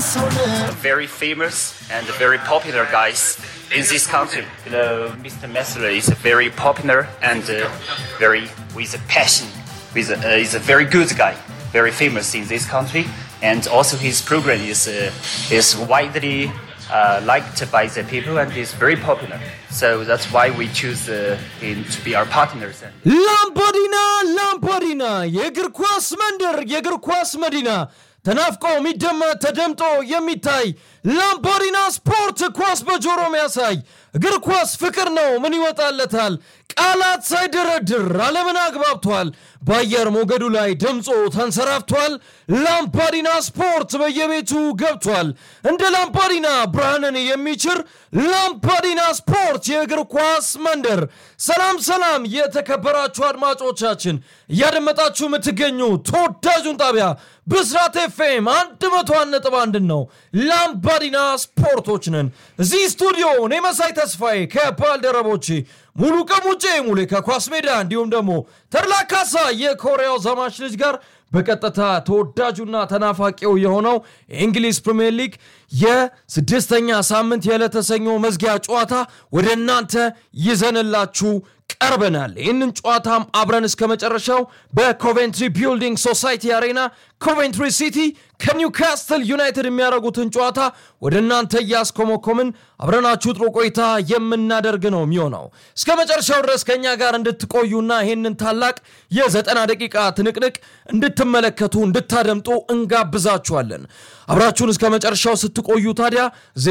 very famous and very popular guys in this country. You know, Mr. Messler is very popular and uh, very with a passion. With a, uh, is a very good guy, very famous in this country, and also his program is uh, is widely uh, liked by the people and is very popular. So that's why we choose uh, him to be our partners. And ላምፓዲና ላምፓዲና የእግር ኳስ መንደር የእግር ኳስ መዲና ተናፍቆ የሚደመጥ ተደምጦ የሚታይ ላምፓዲና ስፖርት ኳስ በጆሮ የሚያሳይ እግር ኳስ ፍቅር ነው። ምን ይወጣለታል? ቃላት ሳይደረድር ዓለምን አግባብቷል። በአየር ሞገዱ ላይ ድምፆ ተንሰራፍቷል። ላምፓዲና ስፖርት በየቤቱ ገብቷል። እንደ ላምፓዲና ብርሃንን የሚችር ላምፓዲና ስፖርት የእግር ኳስ መንደር። ሰላም ሰላም፣ የተከበራችሁ አድማጮቻችን እያደመጣችሁ የምትገኙ ተወዳጁን ጣቢያ ብስራት ኤፍኤም አንድ መቶ ነጥብ አንድ ነው። ላምፓዲና ስፖርቶች ነን። እዚህ ስቱዲዮ እኔ መሳይ ተስፋዬ ከባልደረቦቼ ሙሉ ቀሙጬ ሙሌ ከኳስ ሜዳ እንዲሁም ደግሞ ተድላ ካሳ የኮሪያው ዘማች ልጅ ጋር በቀጥታ ተወዳጁና ተናፋቂው የሆነው የእንግሊዝ ፕሪምየር ሊግ የስድስተኛ ሳምንት የዕለተ ሰኞ መዝጊያ ጨዋታ ወደ እናንተ ይዘንላችሁ ቀርበናል። ይህንን ጨዋታም አብረን እስከ መጨረሻው በኮቬንትሪ ቢልዲንግ ሶሳይቲ አሬና ኮቬንትሪ ሲቲ ከኒውካስትል ዩናይትድ የሚያደርጉትን ጨዋታ ወደ እናንተ እያስኮመኮምን አብረናችሁ ጥሩ ቆይታ የምናደርግ ነው የሚሆነው። እስከ መጨረሻው ድረስ ከእኛ ጋር እንድትቆዩና ይህንን ታላቅ የዘጠና ደቂቃ ትንቅንቅ እንድትመለከቱ እንድታደምጡ እንጋብዛችኋለን። አብራችሁን እስከ መጨረሻው ስትቆዩ ታዲያ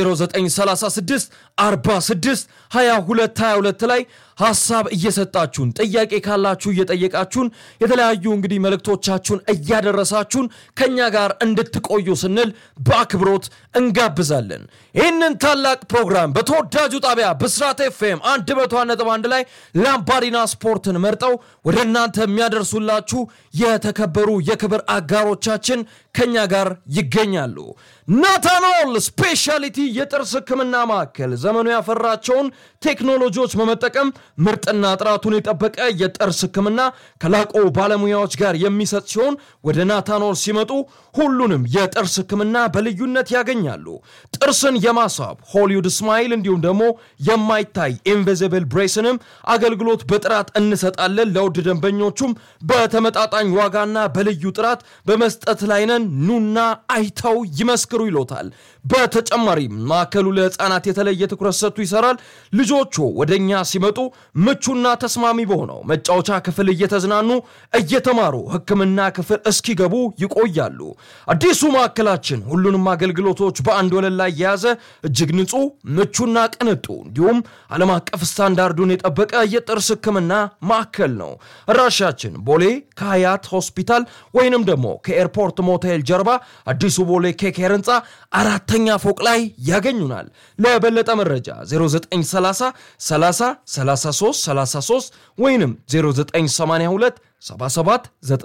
0936 46 22 22 ላይ ሀሳብ እየሰጣችሁን ጥያቄ ካላችሁ እየጠየቃችሁን የተለያዩ እንግዲህ መልእክቶቻችሁን እያደረሳችሁን ከእኛ ጋር እንድትቆዩ ስንል በአክብሮት እንጋብዛለን። ይህንን ታላቅ ፕሮግራም በተወዳጁ ጣቢያ ብስራት ኤፍኤም አንድ መቶ ነጥብ አንድ ላይ ላምፓዲና ስፖርትን መርጠው ወደ እናንተ የሚያደርሱላችሁ የተከበሩ የክብር አጋሮቻችን ከኛ ጋር ይገኛሉ። ናታኖል ስፔሻሊቲ የጥርስ ሕክምና ማዕከል ዘመኑ ያፈራቸውን ቴክኖሎጂዎች በመጠቀም ምርጥና ጥራቱን የጠበቀ የጥርስ ሕክምና ከላቆ ባለሙያዎች ጋር የሚሰጥ ሲሆን ወደ ናታኖል ሲመጡ ሁሉንም የጥርስ ሕክምና በልዩነት ያገኛሉ። ጥርስን የማሳብ ሆሊውድ ስማይል እንዲሁም ደግሞ የማይታይ ኢንቪዚብል ብሬስንም አገልግሎት በጥራት እንሰጣለን። ለውድ ደንበኞቹም በተመጣጣኝ ዋጋና በልዩ ጥራት በመስጠት ላይ ነን። ኑና አይተው ይመስክሩ ይሎታል። በተጨማሪም ማዕከሉ ለህፃናት የተለየ ትኩረት ሰጥቶ ይሰራል። ልጆቹ ወደ እኛ ሲመጡ ምቹና ተስማሚ በሆነው መጫወቻ ክፍል እየተዝናኑ እየተማሩ ሕክምና ክፍል እስኪገቡ ይቆያሉ። አዲሱ ማዕከላችን ሁሉንም አገልግሎቶች በአንድ ወለል ላይ የያዘ እጅግ ንጹህ፣ ምቹና ቅንጡ እንዲሁም ዓለም አቀፍ ስታንዳርዱን የጠበቀ የጥርስ ሕክምና ማዕከል ነው። አድራሻችን ቦሌ ከሀያት ሆስፒታል ወይንም ደግሞ ከኤርፖርት ሞቴል ጀርባ አዲሱ ቦሌ ኬኬር ህንፃ አራተኛ ፎቅ ላይ ያገኙናል። ለበለጠ መረጃ 0930 30 33 33 ወይንም 0982 77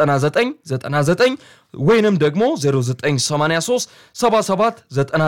9999 ወይንም ደግሞ 0983 77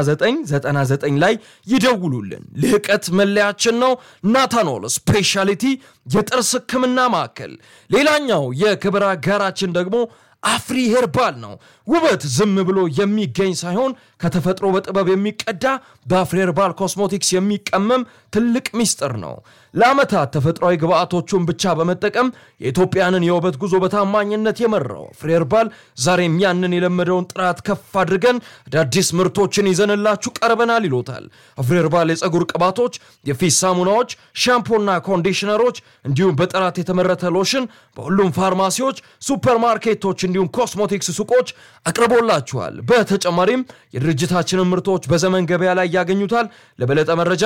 9999 ላይ ይደውሉልን። ልህቀት መለያችን ነው። ናታኖል ስፔሻሊቲ የጥርስ ህክምና ማዕከል። ሌላኛው የክብር አጋራችን ደግሞ አፍሪ ሄርባል ነው። ውበት ዝም ብሎ የሚገኝ ሳይሆን ከተፈጥሮ በጥበብ የሚቀዳ በአፍሪ ሄርባል ኮስሞቲክስ የሚቀመም ትልቅ ሚስጥር ነው። ለዓመታት ተፈጥሯዊ ግብአቶቹን ብቻ በመጠቀም የኢትዮጵያንን የውበት ጉዞ በታማኝነት የመራው አፍሪ ሄርባል ዛሬም ያንን የለመደውን ጥራት ከፍ አድርገን አዳዲስ ምርቶችን ይዘንላችሁ ቀርበናል ይሎታል። አፍሪ ሄርባል የፀጉር ቅባቶች፣ የፊት ሳሙናዎች፣ ሻምፖና ኮንዲሽነሮች እንዲሁም በጥራት የተመረተ ሎሽን በሁሉም ፋርማሲዎች፣ ሱፐርማርኬቶች እንዲሁም ኮስሞቲክስ ሱቆች አቅርቦላችኋል። በተጨማሪም የድርጅታችንን ምርቶች በዘመን ገበያ ላይ ያገኙታል። ለበለጠ መረጃ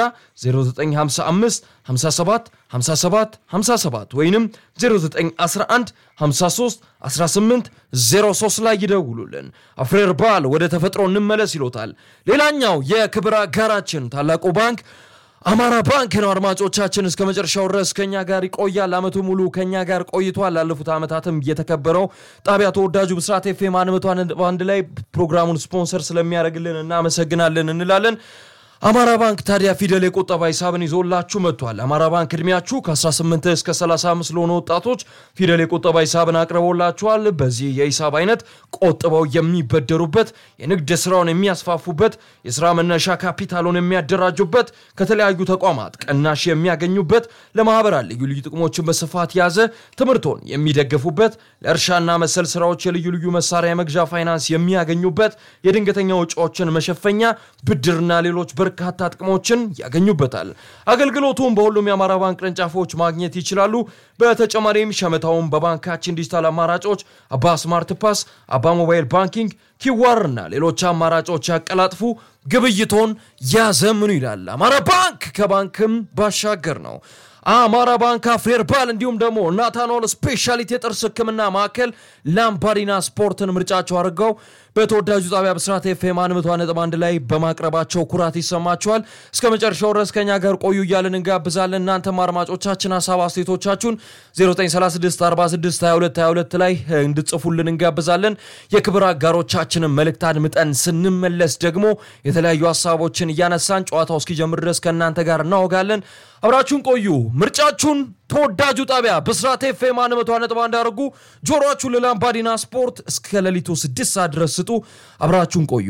0955 57 57 57 ወይንም 0911 53 18 03 ላይ ይደውሉልን። አፍሪ ሄርባል ወደ ተፈጥሮ እንመለስ ይሎታል። ሌላኛው የክብር አጋራችን ታላቁ ባንክ አማራ ባንክ ነው። አድማጮቻችን እስከ መጨረሻው ድረስ ከኛ ጋር ይቆያል። አመቱ ሙሉ ከኛ ጋር ቆይቷል። ላለፉት ዓመታትም የተከበረው ጣቢያ ተወዳጁ ብስራት ኤፍኤም አንድ ላይ ፕሮግራሙን ስፖንሰር ስለሚያደርግልን እናመሰግናለን እንላለን። አማራ ባንክ ታዲያ ፊደል የቁጠባ ሂሳብን ይዞላችሁ መጥቷል። አማራ ባንክ እድሜያችሁ ከ18 እስከ 35 ለሆኑ ወጣቶች ፊደል የቁጠባ ሂሳብን አቅርቦላችኋል። በዚህ የሂሳብ አይነት ቆጥበው የሚበደሩበት፣ የንግድ ስራውን የሚያስፋፉበት፣ የስራ መነሻ ካፒታሉን የሚያደራጁበት፣ ከተለያዩ ተቋማት ቅናሽ የሚያገኙበት፣ ለማህበራት ልዩ ልዩ ጥቅሞችን በስፋት የያዘ ትምህርቶን የሚደግፉበት፣ ለእርሻና መሰል ስራዎች የልዩ ልዩ መሳሪያ የመግዣ ፋይናንስ የሚያገኙበት፣ የድንገተኛ ወጪዎችን መሸፈኛ ብድርና ሌሎች በርካታ ጥቅሞችን ያገኙበታል። አገልግሎቱን በሁሉም የአማራ ባንክ ቅርንጫፎች ማግኘት ይችላሉ። በተጨማሪም ሸመታውን በባንካችን ዲጂታል አማራጮች አባ ስማርት ፓስ፣ አባ ሞባይል ባንኪንግ፣ ኪዋር እና ሌሎች አማራጮች ያቀላጥፉ፣ ግብይቶን ያዘምኑ ይላል። አማራ ባንክ ከባንክም ባሻገር ነው። አማራ ባንክ አፍሬርባል እንዲሁም ደግሞ ናታኖል ስፔሻሊቲ የጥርስ ሕክምና ማዕከል ላምባዲና ስፖርትን ምርጫቸው አድርገው በተወዳጁ ጣቢያ ብስራት ኤፍኤም አንድ ነጥብ አንድ ላይ በማቅረባቸው ኩራት ይሰማቸዋል። እስከ መጨረሻው ድረስ ከኛ ጋር ቆዩ እያልን እንጋብዛለን። እናንተም አድማጮቻችን ሀሳብ አስተያየቶቻችሁን 0936462222 ላይ እንድጽፉልን እንጋብዛለን። የክብር አጋሮቻችንን መልእክት አድምጠን ስንመለስ ደግሞ የተለያዩ ሀሳቦችን እያነሳን ጨዋታው እስኪጀምር ድረስ ከእናንተ ጋር እናወጋለን። አብራችሁን ቆዩ። ምርጫችሁን ተወዳጁ ጣቢያ ብስራት ኤፍኤም አንድ መቶ ነጥብ አንድ አድርጉ። ጆሮአችሁን ለላምባዲና ስፖርት እስከ ሌሊቱ ስድስት ሰዓት ድረስ ስጡ። አብራችሁን ቆዩ።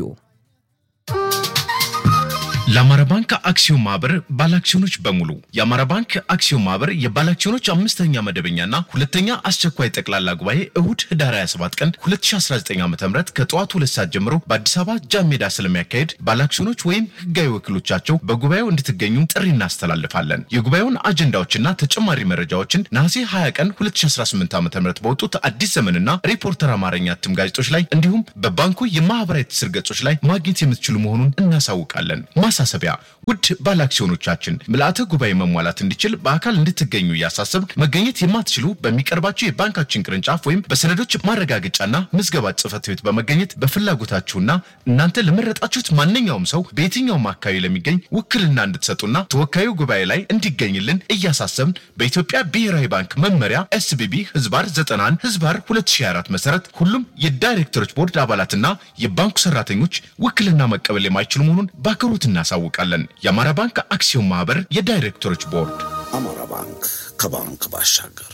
ለአማራ ባንክ አክሲዮን ማህበር ባለአክሲዮኖች በሙሉ የአማራ ባንክ አክሲዮን ማህበር የባለአክሲዮኖች አምስተኛ መደበኛና ሁለተኛ አስቸኳይ ጠቅላላ ጉባኤ እሁድ ህዳር 27 ቀን 2019 ዓ ም ከጠዋቱ ሁለት ሰዓት ጀምሮ በአዲስ አበባ ጃን ሜዳ ስለሚያካሄድ ባለአክሲዮኖች ወይም ህጋዊ ወኪሎቻቸው በጉባኤው እንድትገኙ ጥሪ እናስተላልፋለን። የጉባኤውን አጀንዳዎችና ተጨማሪ መረጃዎችን ነሐሴ 20 ቀን 2018 ዓ ም በወጡት አዲስ ዘመንና ሪፖርተር አማርኛ እትም ጋዜጦች ላይ እንዲሁም በባንኩ የማህበራዊ ትስስር ገጾች ላይ ማግኘት የምትችሉ መሆኑን እናሳውቃለን። ማሳሰቢያ ውድ ባለአክሲዮኖቻችን ምልአተ ጉባኤ መሟላት እንዲችል በአካል እንድትገኙ እያሳሰብ መገኘት የማትችሉ በሚቀርባቸው የባንካችን ቅርንጫፍ ወይም በሰነዶች ማረጋገጫና ምዝገባ ጽህፈት ቤት በመገኘት በፍላጎታችሁና እናንተ ለመረጣችሁት ማንኛውም ሰው በየትኛውም አካባቢ ለሚገኝ ውክልና እንድትሰጡና ተወካዩ ጉባኤ ላይ እንዲገኝልን እያሳሰብን በኢትዮጵያ ብሔራዊ ባንክ መመሪያ ኤስቢቢ ህዝባር 91 ህዝባር 2024 መሰረት ሁሉም የዳይሬክተሮች ቦርድ አባላትና የባንኩ ሰራተኞች ውክልና መቀበል የማይችሉ መሆኑን በአክብሮት እናሳውቃለን። የአማራ ባንክ አክሲዮን ማህበር የዳይሬክተሮች ቦርድ። አማራ ባንክ ከባንክ ባሻገር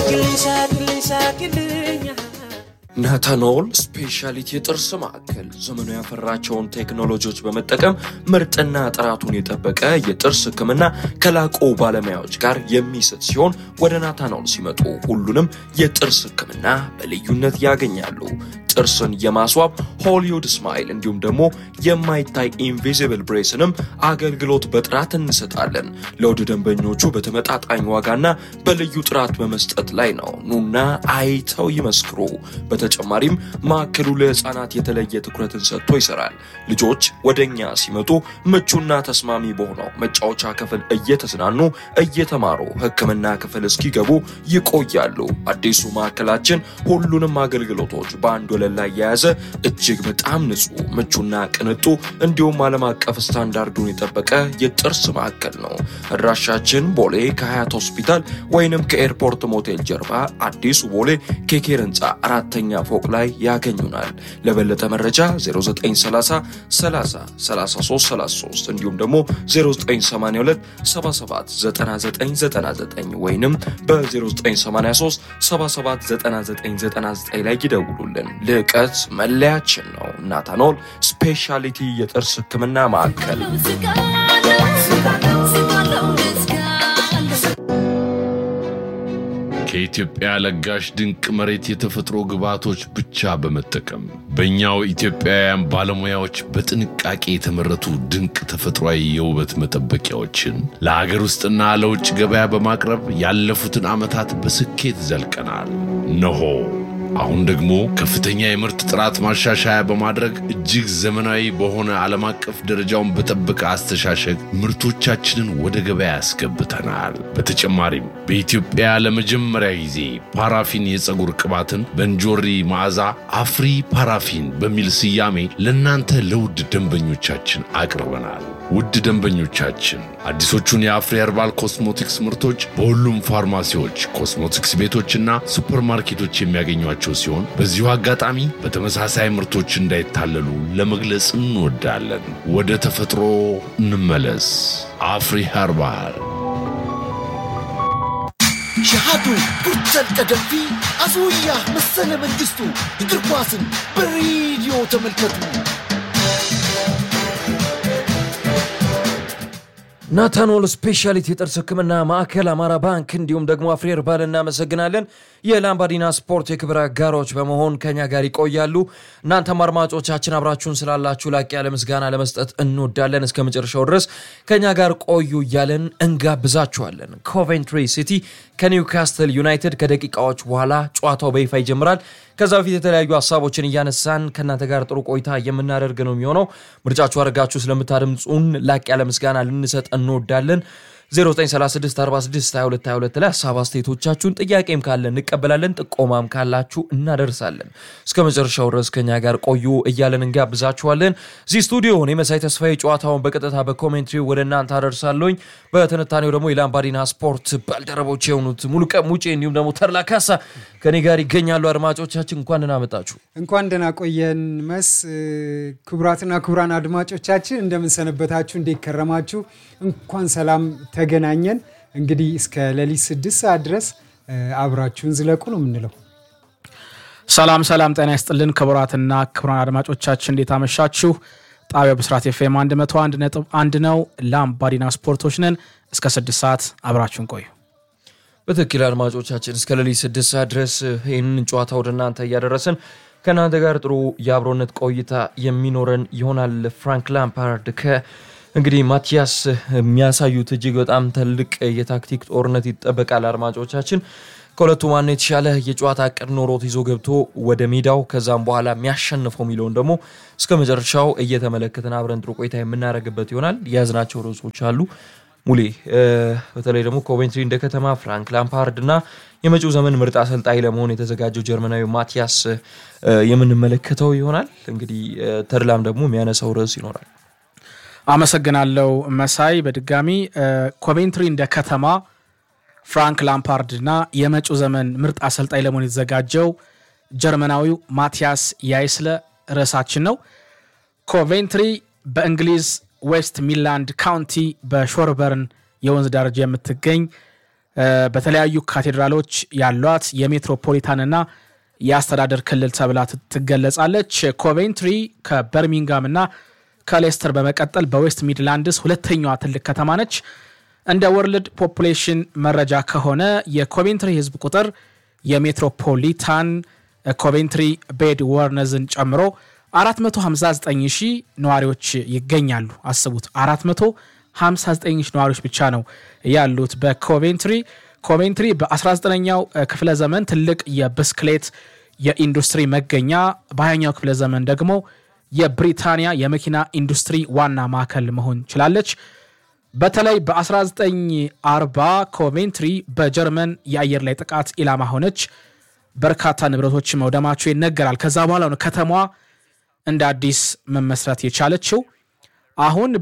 ናታኖል ስፔሻሊቲ የጥርስ ማዕከል ዘመኑ ያፈራቸውን ቴክኖሎጂዎች በመጠቀም ምርጥና ጥራቱን የጠበቀ የጥርስ ሕክምና ከላቁ ባለሙያዎች ጋር የሚሰጥ ሲሆን ወደ ናታኖል ሲመጡ ሁሉንም የጥርስ ሕክምና በልዩነት ያገኛሉ። ጥርስን የማስዋብ ሆሊውድ ስማይል እንዲሁም ደግሞ የማይታይ ኢንቪዚብል ብሬስንም አገልግሎት በጥራት እንሰጣለን። ለውድ ደንበኞቹ በተመጣጣኝ ዋጋና በልዩ ጥራት በመስጠት ላይ ነው። ኑና አይተው ይመስክሩ። በተጨማሪም ማዕከሉ ለህፃናት የተለየ ትኩረትን ሰጥቶ ይሰራል። ልጆች ወደኛ ሲመጡ ምቹና ተስማሚ በሆነው መጫወቻ ክፍል እየተዝናኑ እየተማሩ ሕክምና ክፍል እስኪገቡ ይቆያሉ። አዲሱ ማዕከላችን ሁሉንም አገልግሎቶች በአንድ ወለል ላይ የያዘ እጅግ በጣም ንጹህ፣ ምቹና ቅንጡ እንዲሁም ዓለም አቀፍ ስታንዳርዱን የጠበቀ የጥርስ ማዕከል ነው። አድራሻችን ቦሌ ከሀያት ሆስፒታል ወይንም ከኤርፖርት ሞቴል ጀርባ አዲሱ ቦሌ ኬኬር ህንፃ አራተኛ ፎቅ ላይ ያገኙናል። ለበለጠ መረጃ 0930 30 33 33 እንዲሁም ደግሞ 0982 77 9999 ወይንም በ0983 77 9999 ላይ ይደውሉልን። ልዕቀት መለያችን ነው። ናታኖል ስፔሻሊቲ የጥርስ ህክምና ማዕከል ከኢትዮጵያ ለጋሽ ድንቅ መሬት የተፈጥሮ ግብዓቶች ብቻ በመጠቀም በእኛው ኢትዮጵያውያን ባለሙያዎች በጥንቃቄ የተመረቱ ድንቅ ተፈጥሯዊ የውበት መጠበቂያዎችን ለሀገር ውስጥና ለውጭ ገበያ በማቅረብ ያለፉትን ዓመታት በስኬት ዘልቀናል። ነሆ አሁን ደግሞ ከፍተኛ የምርት ጥራት ማሻሻያ በማድረግ እጅግ ዘመናዊ በሆነ ዓለም አቀፍ ደረጃውን በጠበቀ አስተሻሸግ ምርቶቻችንን ወደ ገበያ ያስገብተናል። በተጨማሪም በኢትዮጵያ ለመጀመሪያ ጊዜ ፓራፊን የፀጉር ቅባትን በእንጆሪ መዓዛ አፍሪ ፓራፊን በሚል ስያሜ ለእናንተ ለውድ ደንበኞቻችን አቅርበናል። ውድ ደንበኞቻችን አዲሶቹን የአፍሪ ኸርባል ኮስሞቲክስ ምርቶች በሁሉም ፋርማሲዎች፣ ኮስሞቲክስ ቤቶችና ሱፐርማርኬቶች የሚያገኟቸው ያላቸው ሲሆን በዚሁ አጋጣሚ በተመሳሳይ ምርቶች እንዳይታለሉ ለመግለጽ እንወዳለን። ወደ ተፈጥሮ እንመለስ። አፍሪ ኸርባል ሸሃዱ ቡርተን ቀደምቲ አስውያ መሰለ መንግስቱ እግር ኳስን በሬዲዮ ተመልከቱ። ናታኖል ስፔሻሊቲ የጥርስ ሕክምና ማዕከል አማራ ባንክ እንዲሁም ደግሞ አፍሪ ኸርባል እናመሰግናለን። የላምባዲና ስፖርት የክብር አጋሮች በመሆን ከኛ ጋር ይቆያሉ። እናንተም አድማጮቻችን አብራችሁን ስላላችሁ ላቅ ያለ ምስጋና ለመስጠት እንወዳለን። እስከ መጨረሻው ድረስ ከኛ ጋር ቆዩ እያለን እንጋብዛችኋለን። ኮቬንትሪ ሲቲ ከኒውካስትል ዩናይትድ ከደቂቃዎች በኋላ ጨዋታው በይፋ ይጀምራል። ከዛ በፊት የተለያዩ ሀሳቦችን እያነሳን ከእናንተ ጋር ጥሩ ቆይታ የምናደርግ ነው የሚሆነው። ምርጫችሁ አድርጋችሁ ስለምታደምጹን ላቅ ያለ ምስጋና ልንሰጥ እንወዳለን። 0936462222 ላይ ሀሳብ አስተያየቶቻችሁን ጥያቄም ካለ እንቀበላለን፣ ጥቆማም ካላችሁ እናደርሳለን። እስከ መጨረሻው ድረስ ከኛ ጋር ቆዩ እያለን እንጋብዛችኋለን። እዚህ ስቱዲዮ እኔ መሳይ ተስፋዬ ጨዋታውን በቀጥታ በኮሜንትሪ ወደ እናንተ አደርሳለሁኝ። በትንታኔው ደግሞ የላምባዲና ስፖርት ባልደረቦች የሆኑት ሙሉቀን ሙጬ እንዲሁም ደግሞ ተድላ ካሳ ከኔ ጋር ይገኛሉ። አድማጮቻችን እንኳን ደህና መጣችሁ። እንኳን ደህና ቆየን መስ ክቡራትና ክቡራን አድማጮቻችን እንደምንሰነበታችሁ፣ እንዴት ከረማችሁ? እንኳን ሰላም ተገናኘን። እንግዲህ እስከ ሌሊት ስድስት ሰዓት ድረስ አብራችሁን ዝለቁ ነው የምንለው። ሰላም ሰላም፣ ጤና ይስጥልን ክቡራትና ክቡራን አድማጮቻችን እንዴት አመሻችሁ? ጣቢያው ብስራት ኤፍኤም 101 ነጥብ አንድ ነው። ላምባዲና ስፖርቶች ነን። እስከ ስድስት ሰዓት አብራችሁን ቆዩ። በትክክል አድማጮቻችን እስከ ሌሊት ስድስት ሰዓት ድረስ ይህንን ጨዋታ ወደ እናንተ እያደረስን ከእናንተ ጋር ጥሩ የአብሮነት ቆይታ የሚኖረን ይሆናል። ፍራንክ ላምፓርድ ከ እንግዲህ ማቲያስ የሚያሳዩት እጅግ በጣም ትልቅ የታክቲክ ጦርነት ይጠበቃል። አድማጮቻችን ከሁለቱ ማነው የተሻለ የጨዋታ እቅድ ኖሮት ይዞ ገብቶ ወደ ሜዳው ከዛም በኋላ የሚያሸንፈው የሚለውን ደግሞ እስከ መጨረሻው እየተመለከትን አብረን ጥሩ ቆይታ የምናደርግበት ይሆናል። የያዝናቸው ርዕሶች አሉ። ሙሌ በተለይ ደግሞ ኮቬንትሪ እንደ ከተማ ፍራንክ ላምፓርድ እና የመጪው ዘመን ምርጥ አሰልጣኝ ለመሆን የተዘጋጀው ጀርመናዊ ማቲያስ የምንመለከተው ይሆናል። እንግዲህ ተድላም ደግሞ የሚያነሳው ርዕስ ይኖራል። አመሰግናለሁ መሳይ። በድጋሚ ኮቬንትሪ እንደ ከተማ ፍራንክ ላምፓርድ እና የመጪው ዘመን ምርጥ አሰልጣኝ ለመሆን የተዘጋጀው ጀርመናዊው ማቲያስ ያይስለ ርዕሳችን ነው። ኮቬንትሪ በእንግሊዝ ዌስት ሚድላንድ ካውንቲ በሾርበርን የወንዝ ዳርቻ የምትገኝ በተለያዩ ካቴድራሎች ያሏት የሜትሮፖሊታንና የአስተዳደር ክልል ተብላ ትገለጻለች። ኮቬንትሪ ከበርሚንጋም እና ከሌስተር በመቀጠል በዌስት ሚድላንድስ ሁለተኛዋ ትልቅ ከተማ ነች። እንደ ወርልድ ፖፑሌሽን መረጃ ከሆነ የኮቬንትሪ ህዝብ ቁጥር የሜትሮፖሊታን ኮቬንትሪ ቤድ ወርነዝን ጨምሮ 459 ሺህ ነዋሪዎች ይገኛሉ። አስቡት 459 ሺህ ነዋሪዎች ብቻ ነው ያሉት በኮቬንትሪ። ኮቬንትሪ በ19ኛው ክፍለ ዘመን ትልቅ የብስክሌት የኢንዱስትሪ መገኛ፣ በ20ኛው ክፍለ ዘመን ደግሞ የብሪታንያ የመኪና ኢንዱስትሪ ዋና ማዕከል መሆን ችላለች። በተለይ በ1940 ኮቬንትሪ በጀርመን የአየር ላይ ጥቃት ኢላማ ሆነች። በርካታ ንብረቶች መውደማቸው ይነገራል። ከዛ በኋላ ነው ከተማዋ እንደ አዲስ መመስረት የቻለችው። አሁን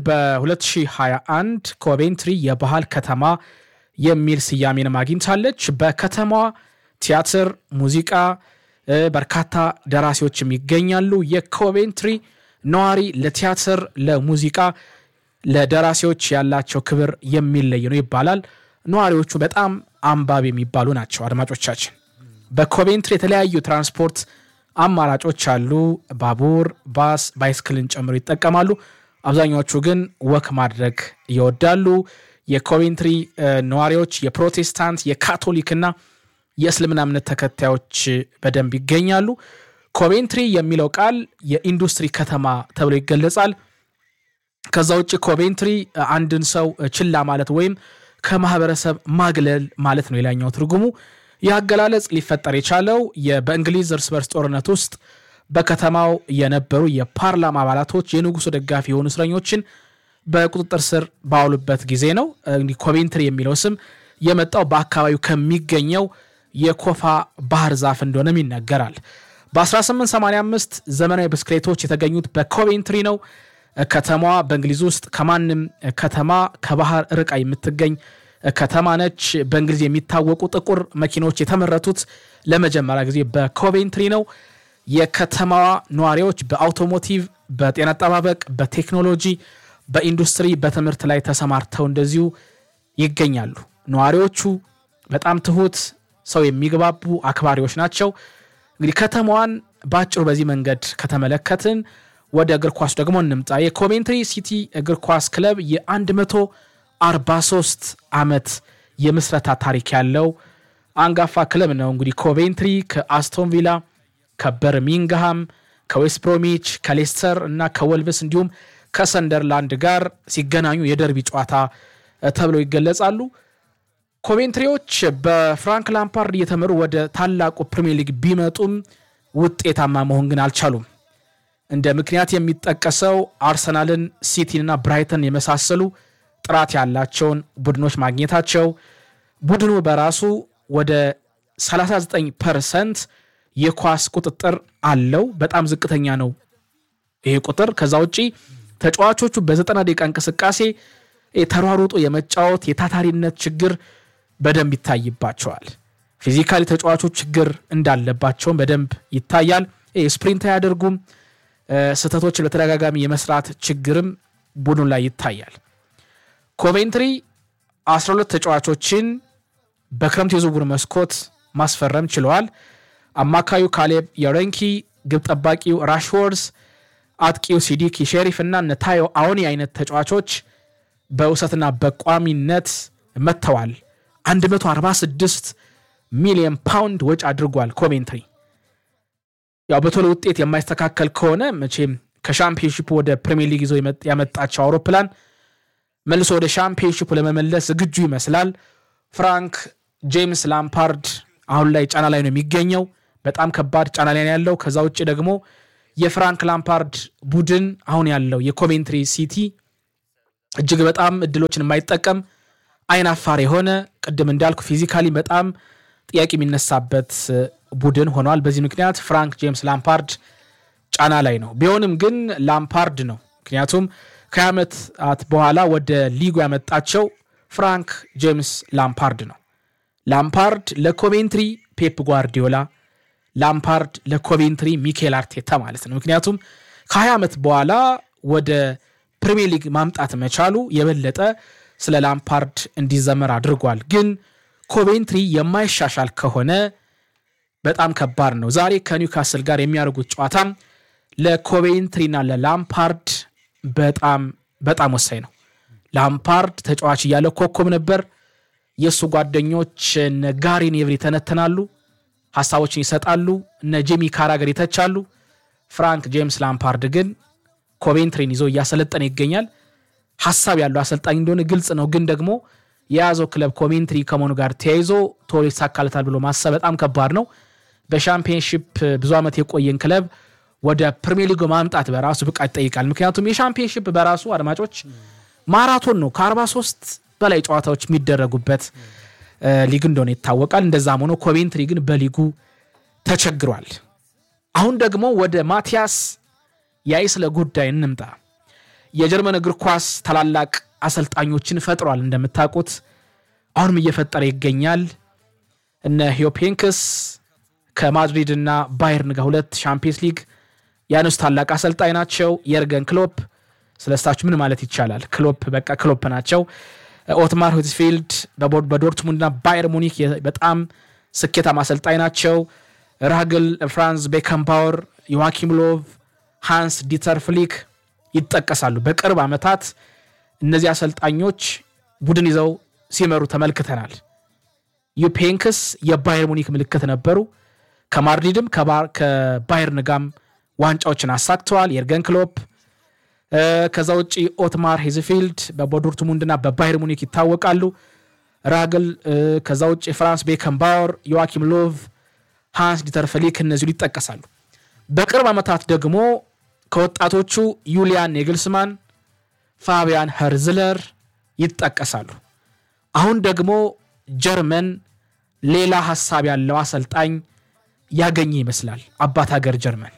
በ2021 ኮቬንትሪ የባህል ከተማ የሚል ስያሜንም አግኝታለች። በከተማዋ ቲያትር፣ ሙዚቃ፣ በርካታ ደራሲዎችም ይገኛሉ። የኮቬንትሪ ነዋሪ ለቲያትር፣ ለሙዚቃ፣ ለደራሲዎች ያላቸው ክብር የሚለይ ነው ይባላል። ነዋሪዎቹ በጣም አንባቢ የሚባሉ ናቸው። አድማጮቻችን በኮቬንትሪ የተለያዩ ትራንስፖርት አማራጮች አሉ። ባቡር፣ ባስ፣ ባይስክልን ጨምሮ ይጠቀማሉ። አብዛኛዎቹ ግን ወክ ማድረግ ይወዳሉ። የኮቬንትሪ ነዋሪዎች የፕሮቴስታንት የካቶሊክና የእስልምና እምነት ተከታዮች በደንብ ይገኛሉ። ኮቬንትሪ የሚለው ቃል የኢንዱስትሪ ከተማ ተብሎ ይገለጻል። ከዛ ውጭ ኮቬንትሪ አንድን ሰው ችላ ማለት ወይም ከማህበረሰብ ማግለል ማለት ነው የላኛው ትርጉሙ። ይህ አገላለጽ ሊፈጠር የቻለው በእንግሊዝ እርስ በርስ ጦርነት ውስጥ በከተማው የነበሩ የፓርላማ አባላቶች የንጉሱ ደጋፊ የሆኑ እስረኞችን በቁጥጥር ስር ባዋሉበት ጊዜ ነው። እንግዲህ ኮቬንትሪ የሚለው ስም የመጣው በአካባቢው ከሚገኘው የኮፋ ባህር ዛፍ እንደሆነም ይነገራል። በ1885 ዘመናዊ ብስክሌቶች የተገኙት በኮቬንትሪ ነው። ከተማዋ በእንግሊዝ ውስጥ ከማንም ከተማ ከባህር ርቃ የምትገኝ ከተማ ነች። በእንግሊዝ የሚታወቁ ጥቁር መኪኖች የተመረቱት ለመጀመሪያ ጊዜ በኮቬንትሪ ነው። የከተማዋ ነዋሪዎች በአውቶሞቲቭ፣ በጤና አጠባበቅ፣ በቴክኖሎጂ፣ በኢንዱስትሪ፣ በትምህርት ላይ ተሰማርተው እንደዚሁ ይገኛሉ። ነዋሪዎቹ በጣም ትሁት፣ ሰው የሚግባቡ አክባሪዎች ናቸው። እንግዲህ ከተማዋን በአጭሩ በዚህ መንገድ ከተመለከትን ወደ እግር ኳስ ደግሞ እንምጣ። የኮቬንትሪ ሲቲ እግር ኳስ ክለብ የ143 ዓመት የምስረታ ታሪክ ያለው አንጋፋ ክለብ ነው። እንግዲህ ኮቬንትሪ ከአስቶን ቪላ፣ ከበርሚንግሃም፣ ከዌስት ብሮሚች፣ ከሌስተር እና ከወልቭስ እንዲሁም ከሰንደርላንድ ጋር ሲገናኙ የደርቢ ጨዋታ ተብለው ይገለጻሉ። ኮቬንትሪዎች በፍራንክ ላምፓርድ እየተመሩ ወደ ታላቁ ፕሪሚየር ሊግ ቢመጡም ውጤታማ መሆን ግን አልቻሉም። እንደ ምክንያት የሚጠቀሰው አርሰናልን፣ ሲቲንና ብራይተን የመሳሰሉ ጥራት ያላቸውን ቡድኖች ማግኘታቸው፣ ቡድኑ በራሱ ወደ 39 ፐርሰንት የኳስ ቁጥጥር አለው። በጣም ዝቅተኛ ነው ይሄ ቁጥር። ከዛ ውጪ ተጫዋቾቹ በዘጠና ደቂቃ እንቅስቃሴ ተሯሩጦ የመጫወት የታታሪነት ችግር በደንብ ይታይባቸዋል። ፊዚካሊ ተጫዋቾች ችግር እንዳለባቸውን በደንብ ይታያል። ስፕሪንት አያደርጉም። ስህተቶችን በተደጋጋሚ የመስራት ችግርም ቡድኑ ላይ ይታያል። ኮቬንትሪ 12 ተጫዋቾችን በክረምት የዝውውር መስኮት ማስፈረም ችለዋል። አማካዩ ካሌብ የረንኪ፣ ግብ ጠባቂው ራሽወርዝ፣ አጥቂው ሲዲኪ ሼሪፍ እና ነታዮ አዎኒ አይነት ተጫዋቾች በውሰትና በቋሚነት መጥተዋል። 146 ሚሊዮን ፓውንድ ወጪ አድርጓል ኮቬንትሪ። ያው በቶሎ ውጤት የማይስተካከል ከሆነ መቼም ከሻምፒዮንሺፑ ወደ ፕሪሚየር ሊግ ይዞ ያመጣቸው አውሮፕላን መልሶ ወደ ሻምፒዮንሺፑ ለመመለስ ዝግጁ ይመስላል። ፍራንክ ጄምስ ላምፓርድ አሁን ላይ ጫና ላይ ነው የሚገኘው። በጣም ከባድ ጫና ላይ ነው ያለው። ከዛ ውጭ ደግሞ የፍራንክ ላምፓርድ ቡድን አሁን ያለው የኮቬንትሪ ሲቲ እጅግ በጣም እድሎችን የማይጠቀም አይን አፋር የሆነ ቅድም እንዳልኩ ፊዚካሊ በጣም ጥያቄ የሚነሳበት ቡድን ሆኗል። በዚህ ምክንያት ፍራንክ ጄምስ ላምፓርድ ጫና ላይ ነው። ቢሆንም ግን ላምፓርድ ነው። ምክንያቱም ከ20 ዓመታት በኋላ ወደ ሊጉ ያመጣቸው ፍራንክ ጄምስ ላምፓርድ ነው። ላምፓርድ ለኮቬንትሪ ፔፕ ጓርዲዮላ፣ ላምፓርድ ለኮቬንትሪ ሚኬል አርቴታ ማለት ነው። ምክንያቱም ከ20 ዓመት በኋላ ወደ ፕሪሚየር ሊግ ማምጣት መቻሉ የበለጠ ስለ ላምፓርድ እንዲዘመር አድርጓል። ግን ኮቬንትሪ የማይሻሻል ከሆነ በጣም ከባድ ነው። ዛሬ ከኒውካስል ጋር የሚያደርጉት ጨዋታም ለኮቬንትሪና ለላምፓርድ በጣም በጣም ወሳኝ ነው። ላምፓርድ ተጫዋች እያለ ኮከብ ነበር። የእሱ ጓደኞች እነ ጋሪ ኔቭል ይተነትናሉ፣ ሀሳቦችን ይሰጣሉ፣ እነ ጄሚ ካራገር ይተቻሉ። ፍራንክ ጄምስ ላምፓርድ ግን ኮቬንትሪን ይዞ እያሰለጠነ ይገኛል። ሀሳብ ያለው አሰልጣኝ እንደሆነ ግልጽ ነው። ግን ደግሞ የያዘው ክለብ ኮቬንትሪ ከመሆኑ ጋር ተያይዞ ቶሎ ይሳካለታል ብሎ ማሰብ በጣም ከባድ ነው። በሻምፒየንሺፕ ብዙ ዓመት የቆየን ክለብ ወደ ፕሪሚየር ሊግ ማምጣት በራሱ ብቃት ይጠይቃል። ምክንያቱም የሻምፒየንሺፕ በራሱ አድማጮች ማራቶን ነው። ከ43 በላይ ጨዋታዎች የሚደረጉበት ሊግ እንደሆነ ይታወቃል። እንደዛም ሆኖ ኮቬንትሪ ግን በሊጉ ተቸግሯል። አሁን ደግሞ ወደ ማቲያስ የአይስለ ጉዳይ እንምጣ። የጀርመን እግር ኳስ ታላላቅ አሰልጣኞችን ፈጥሯል። እንደምታውቁት አሁንም እየፈጠረ ይገኛል። እነ ሂዮፔንክስ ከማድሪድ እና ባየርን ጋር ሁለት ሻምፒየንስ ሊግ ያነሱ ታላቅ አሰልጣኝ ናቸው። የርገን ክሎፕ ስለ እሳቸው ምን ማለት ይቻላል? ክሎፕ በቃ ክሎፕ ናቸው። ኦትማር ሁትፊልድ በዶርትሙንድና ባየር ሙኒክ በጣም ስኬታማ አሰልጣኝ ናቸው። ራግል ፍራንስ ቤከንባወር፣ ዮዋኪም ሎቭ፣ ሃንስ ዲተር ፍሊክ ይጠቀሳሉ። በቅርብ ዓመታት እነዚህ አሰልጣኞች ቡድን ይዘው ሲመሩ ተመልክተናል። ዩፔንክስ የባየር ሙኒክ ምልክት ነበሩ። ከማድሪድም ከባየርን ጋም ዋንጫዎችን አሳክተዋል። የርገን ክሎፕ ከዛ ውጭ ኦትማር ሄዝፊልድ በዶርትሙንድና በባየር ሙኒክ ይታወቃሉ። ራግል ከዛ ውጭ ፍራንስ ቤከንባወር፣ ዮዋኪም ሎቭ፣ ሃንስ ዲተር ፍሊክ እነዚሁ ይጠቀሳሉ። በቅርብ ዓመታት ደግሞ ከወጣቶቹ ዩሊያን ኔግልስማን፣ ፋቢያን ኸርዝለር ይጠቀሳሉ። አሁን ደግሞ ጀርመን ሌላ ሀሳብ ያለው አሰልጣኝ ያገኘ ይመስላል። አባት ሀገር ጀርመን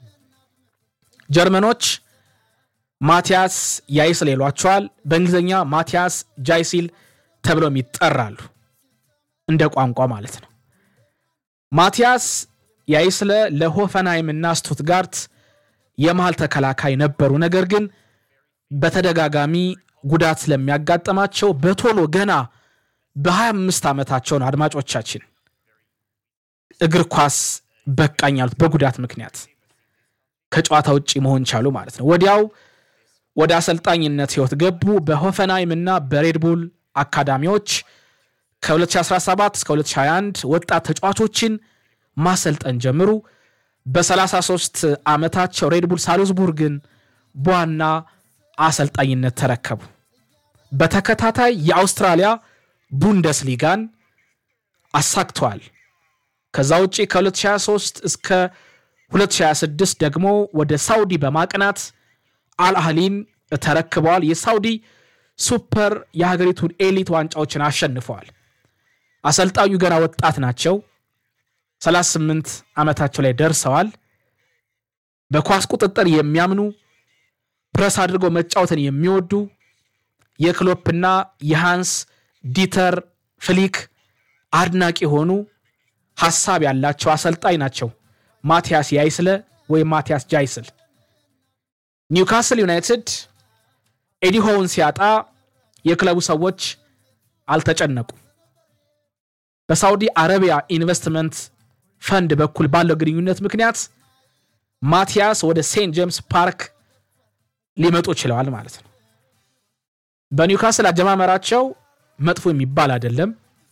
ጀርመኖች ማቲያስ ያይስል ይሏቸዋል። በእንግሊዝኛ ማቲያስ ጃይሲል ተብለውም ይጠራሉ እንደ ቋንቋ ማለት ነው። ማቲያስ ያይስለ ለሆፈንሃይም እና ስቱትጋርት የመሃል ተከላካይ ነበሩ። ነገር ግን በተደጋጋሚ ጉዳት ስለሚያጋጥማቸው በቶሎ ገና በ25 ዓመታቸው ነው አድማጮቻችን እግር ኳስ በቃኝ ያሉት በጉዳት ምክንያት ከጨዋታ ውጭ መሆን ቻሉ ማለት ነው። ወዲያው ወደ አሰልጣኝነት ህይወት ገቡ። በሆፈንሃይም እና በሬድቡል አካዳሚዎች ከ2017 እስከ 2021 ወጣት ተጫዋቾችን ማሰልጠን ጀምሩ። በ33 ዓመታቸው ሬድቡል ሳልዝቡርግን በዋና አሰልጣኝነት ተረከቡ። በተከታታይ የአውስትራሊያ ቡንደስሊጋን አሳክተዋል። ከዛ ውጭ ከ2023 እስከ 2026 ደግሞ ወደ ሳውዲ በማቅናት አልአህሊን ተረክበዋል። የሳውዲ ሱፐር የሀገሪቱን ኤሊት ዋንጫዎችን አሸንፈዋል። አሰልጣኙ ገና ወጣት ናቸው። 38 ዓመታቸው ላይ ደርሰዋል። በኳስ ቁጥጥር የሚያምኑ ፕረስ አድርገው መጫወትን የሚወዱ የክሎፕና የሃንስ ዲተር ፍሊክ አድናቂ የሆኑ ሀሳብ ያላቸው አሰልጣኝ ናቸው። ማቲያስ ያይስለ ወይም ማቲያስ ጃይስል ኒውካስል ዩናይትድ ኤዲሆውን ሲያጣ የክለቡ ሰዎች አልተጨነቁም። በሳውዲ አረቢያ ኢንቨስትመንት ፈንድ በኩል ባለው ግንኙነት ምክንያት ማቲያስ ወደ ሴንት ጄምስ ፓርክ ሊመጡ ችለዋል ማለት ነው። በኒውካስል አጀማመራቸው መጥፎ የሚባል አይደለም።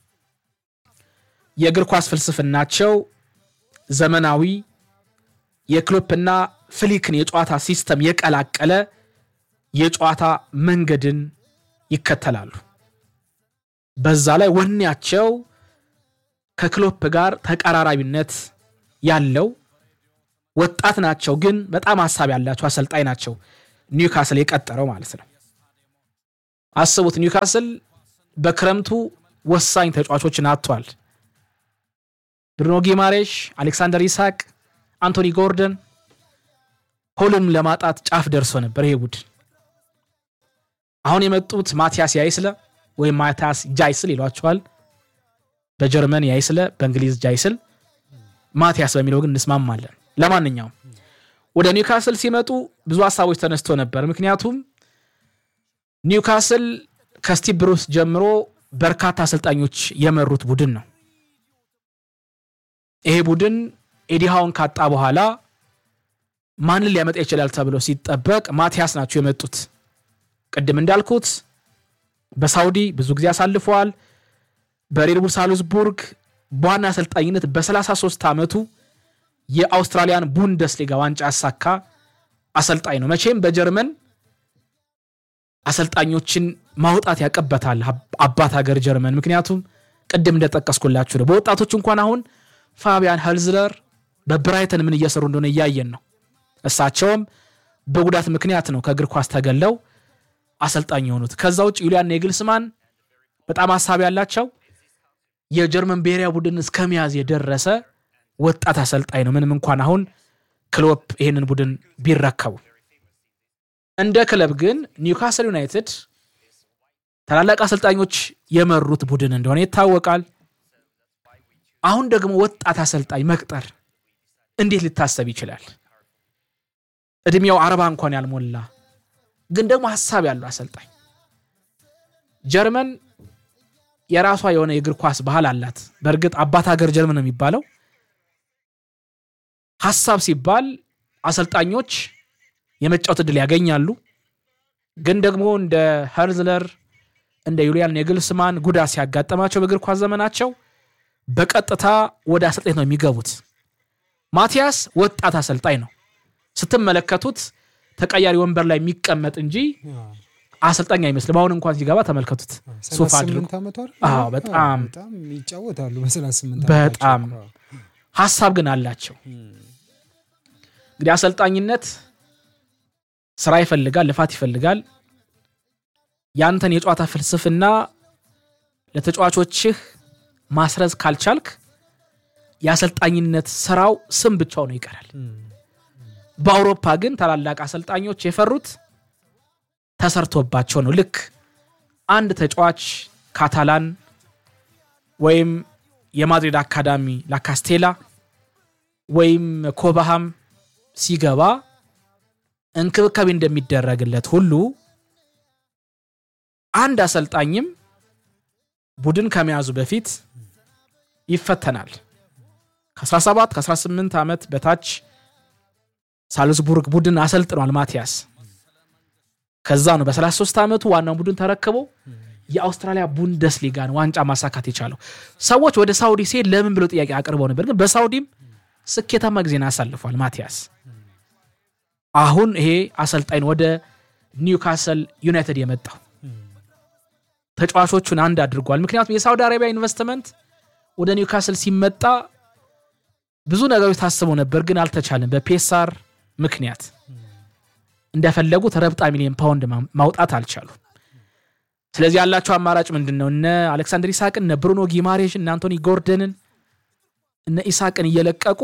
የእግር ኳስ ፍልስፍናቸው ዘመናዊ የክሎፕና ፍሊክን የጨዋታ ሲስተም የቀላቀለ የጨዋታ መንገድን ይከተላሉ። በዛ ላይ ወኔያቸው ከክሎፕ ጋር ተቀራራቢነት ያለው ወጣት ናቸው፣ ግን በጣም ሀሳብ ያላቸው አሰልጣኝ ናቸው። ኒውካስል የቀጠረው ማለት ነው። አስቡት፣ ኒውካስል በክረምቱ ወሳኝ ተጫዋቾችን አጥቷል። ብሩኖ ጊማሬሽ፣ አሌክሳንደር ኢሳቅ፣ አንቶኒ ጎርደን ሁሉንም ለማጣት ጫፍ ደርሶ ነበር ይሄ ቡድን። አሁን የመጡት ማቲያስ ያይስለ ወይም ማቲያስ ጃይስል ይሏቸዋል። በጀርመን ያይስለ፣ በእንግሊዝ ጃይስል፣ ማቲያስ በሚለው ግን እንስማማለን። ለማንኛውም ወደ ኒውካስል ሲመጡ ብዙ ሀሳቦች ተነስቶ ነበር። ምክንያቱም ኒውካስል ከስቲቭ ብሩስ ጀምሮ በርካታ አሰልጣኞች የመሩት ቡድን ነው። ይሄ ቡድን ኤዲሃውን ካጣ በኋላ ማንን ሊያመጣ ይችላል ተብሎ ሲጠበቅ ማቲያስ ናቸው የመጡት። ቅድም እንዳልኩት በሳውዲ ብዙ ጊዜ አሳልፈዋል። በሬድቡል ሳልዝቡርግ በዋና አሰልጣኝነት በ33 ዓመቱ የአውስትራሊያን ቡንደስሊጋ ዋንጫ ያሳካ አሰልጣኝ ነው። መቼም በጀርመን አሰልጣኞችን ማውጣት ያቀበታል አባት ሀገር ጀርመን። ምክንያቱም ቅድም እንደጠቀስኩላችሁ ነው። በወጣቶች እንኳን አሁን ፋቢያን ሄልዝለር በብራይተን ምን እየሰሩ እንደሆነ እያየን ነው። እሳቸውም በጉዳት ምክንያት ነው ከእግር ኳስ ተገለው አሰልጣኝ የሆኑት። ከዛ ውጭ ዩሊያን ኔግልስማን በጣም ሀሳብ ያላቸው የጀርመን ብሔራዊ ቡድን እስከ መያዝ የደረሰ ወጣት አሰልጣኝ ነው። ምንም እንኳን አሁን ክሎፕ ይህንን ቡድን ቢረከቡ እንደ ክለብ ግን ኒውካስል ዩናይትድ ታላላቅ አሰልጣኞች የመሩት ቡድን እንደሆነ ይታወቃል። አሁን ደግሞ ወጣት አሰልጣኝ መቅጠር እንዴት ሊታሰብ ይችላል? እድሜው አርባ እንኳን ያልሞላ ግን ደግሞ ሀሳብ ያለው አሰልጣኝ። ጀርመን የራሷ የሆነ የእግር ኳስ ባህል አላት። በእርግጥ አባት ሀገር ጀርመን ነው የሚባለው። ሀሳብ ሲባል አሰልጣኞች የመጫወት እድል ያገኛሉ። ግን ደግሞ እንደ ሄርዝለር እንደ ዩሊያን ኔግልስማን ጉዳት ሲያጋጠማቸው በእግር ኳስ ዘመናቸው በቀጥታ ወደ አሰልጣኝ ነው የሚገቡት። ማቲያስ ወጣት አሰልጣኝ ነው። ስትመለከቱት ተቀያሪ ወንበር ላይ የሚቀመጥ እንጂ አሰልጣኝ አይመስልም። አሁን እንኳን ሲገባ ተመልከቱት ሱፍ አድርጎ 38 ዓመቱ አይደል? አዎ፣ በጣም በጣም ይጫወታሉ በ38 በጣም ሀሳብ ግን አላቸው። እንግዲህ አሰልጣኝነት ስራ ይፈልጋል፣ ልፋት ይፈልጋል። ያንተን የጨዋታ ፍልስፍና ለተጫዋቾችህ ማስረዝ ካልቻልክ የአሰልጣኝነት ስራው ስም ብቻው ነው ይቀራል። በአውሮፓ ግን ታላላቅ አሰልጣኞች የፈሩት ተሰርቶባቸው ነው። ልክ አንድ ተጫዋች ካታላን ወይም የማድሪድ አካዳሚ ላካስቴላ ወይም ኮባሃም ሲገባ እንክብካቤ እንደሚደረግለት ሁሉ አንድ አሰልጣኝም ቡድን ከመያዙ በፊት ይፈተናል። ከ17 ከ18 ዓመት በታች ሳልዝቡርግ ቡድን አሰልጥኗል ማቲያስ። ከዛ ነው በ33 ዓመቱ ዋናውን ቡድን ተረክቦ የአውስትራሊያ ቡንደስሊጋን ዋንጫ ማሳካት የቻለው። ሰዎች ወደ ሳውዲ ሲሄድ ለምን ብለው ጥያቄ አቅርበው ነበር፣ ግን በሳውዲም ስኬታማ ጊዜን አሳልፏል ማቲያስ። አሁን ይሄ አሰልጣኝ ወደ ኒውካስል ዩናይትድ የመጣው ተጫዋቾቹን አንድ አድርጓል። ምክንያቱም የሳውዲ አረቢያ ኢንቨስትመንት ወደ ኒውካስል ሲመጣ ብዙ ነገሮች ታስበው ነበር፣ ግን አልተቻለም በፔሳር ምክንያት እንደፈለጉት ረብጣ ሚሊዮን ፓውንድ ማውጣት አልቻሉም። ስለዚህ ያላቸው አማራጭ ምንድን ነው? እነ አሌክሳንደር ኢሳቅን፣ እነ ብሩኖ ጊማሬሽን፣ እነ አንቶኒ ጎርደንን፣ እነ ኢሳቅን እየለቀቁ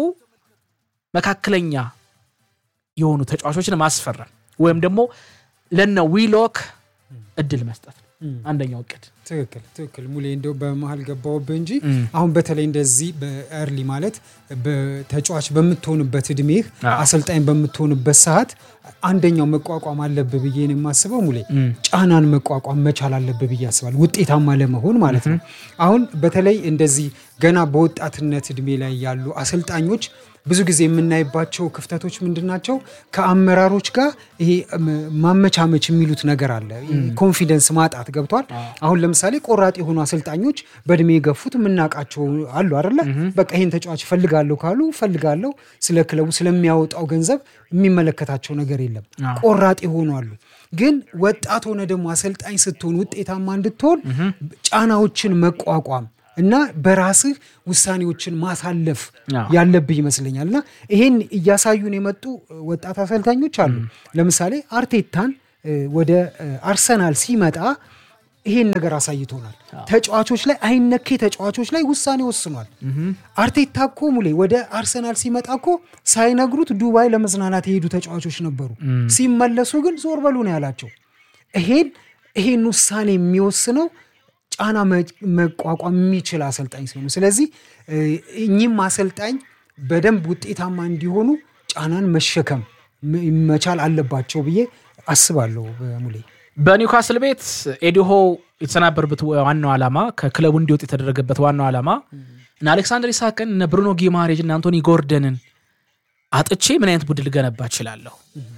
መካከለኛ የሆኑ ተጫዋቾችን ማስፈረም ወይም ደግሞ ለነ ዊሎክ እድል መስጠት ነው አንደኛው እቅድ። ትክክል ትክክል ሙሌ እንደው በመሀል ገባውብህ እንጂ አሁን በተለይ እንደዚህ በኤርሊ ማለት በተጫዋች በምትሆንበት እድሜህ አሰልጣኝ በምትሆንበት ሰዓት አንደኛው መቋቋም አለብህ ብዬ ነው የማስበው ሙሌ ጫናን መቋቋም መቻል አለብህ ብዬ አስባለሁ ውጤታማ ለመሆን ማለት ነው አሁን በተለይ እንደዚህ ገና በወጣትነት እድሜ ላይ ያሉ አሰልጣኞች ብዙ ጊዜ የምናይባቸው ክፍተቶች ምንድን ናቸው? ከአመራሮች ጋር ይሄ ማመቻመች የሚሉት ነገር አለ። ኮንፊደንስ ማጣት ገብቷል። አሁን ለምሳሌ ቆራጥ የሆኑ አሰልጣኞች በእድሜ የገፉት የምናውቃቸው አሉ አይደለ? በቃ ይህን ተጫዋች ፈልጋለሁ ካሉ ፈልጋለሁ፣ ስለ ክለቡ ስለሚያወጣው ገንዘብ የሚመለከታቸው ነገር የለም። ቆራጥ የሆኑ አሉ። ግን ወጣት ሆነ ደግሞ አሰልጣኝ ስትሆን ውጤታማ እንድትሆን ጫናዎችን መቋቋም እና በራስህ ውሳኔዎችን ማሳለፍ ያለብህ ይመስለኛል። እና ይሄን እያሳዩን የመጡ ወጣት አሰልጣኞች አሉ። ለምሳሌ አርቴታን ወደ አርሰናል ሲመጣ ይሄን ነገር አሳይቶናል። ተጫዋቾች ላይ አይነኬ ተጫዋቾች ላይ ውሳኔ ወስኗል። አርቴታ እኮ ሙሌ ወደ አርሰናል ሲመጣ እኮ ሳይነግሩት ዱባይ ለመዝናናት የሄዱ ተጫዋቾች ነበሩ። ሲመለሱ ግን ዞር በሉ ነው ያላቸው። ይሄን ይሄን ውሳኔ የሚወስነው ጫና መቋቋም የሚችል አሰልጣኝ ሲሆኑ፣ ስለዚህ እኚህም አሰልጣኝ በደንብ ውጤታማ እንዲሆኑ ጫናን መሸከም መቻል አለባቸው ብዬ አስባለሁ። ሙሌ በኒውካስል ቤት ኤዲሆ የተሰናበሩበት ዋናው ዓላማ ከክለቡ እንዲወጥ የተደረገበት ዋናው ዓላማ እነ አሌክሳንደር ኢሳቅን እነ ብሩኖ ጊማሬጅ እና አንቶኒ ጎርደንን አጥቼ ምን አይነት ቡድን ልገነባ እችላለሁ?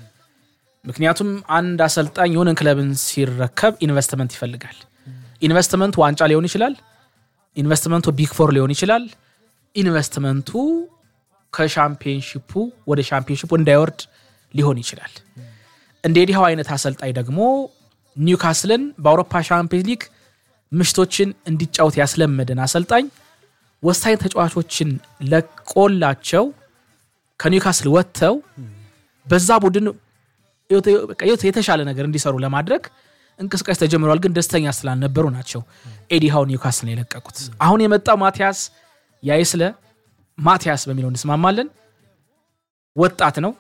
ምክንያቱም አንድ አሰልጣኝ የሆነን ክለብን ሲረከብ ኢንቨስትመንት ይፈልጋል። ኢንቨስትመንቱ ዋንጫ ሊሆን ይችላል። ኢንቨስትመንቱ ቢግ ፎር ሊሆን ይችላል። ኢንቨስትመንቱ ከሻምፒዮንሺፑ ወደ ሻምፒዮንሺፑ እንዳይወርድ ሊሆን ይችላል። እንደ ዲሃው አይነት አሰልጣኝ ደግሞ ኒውካስልን በአውሮፓ ሻምፒዮንስ ሊግ ምሽቶችን እንዲጫወት ያስለመደን አሰልጣኝ ወሳኝ ተጫዋቾችን ለቆላቸው ከኒውካስል ወጥተው በዛ ቡድን የተሻለ ነገር እንዲሰሩ ለማድረግ እንቅስቃሴ ተጀምረዋል። ግን ደስተኛ ስላልነበሩ ናቸው ኤዲሃው ኒውካስልን የለቀቁት። አሁን የመጣው ማቲያስ ያይስለ ማቲያስ በሚለው እንስማማለን። ወጣት ነው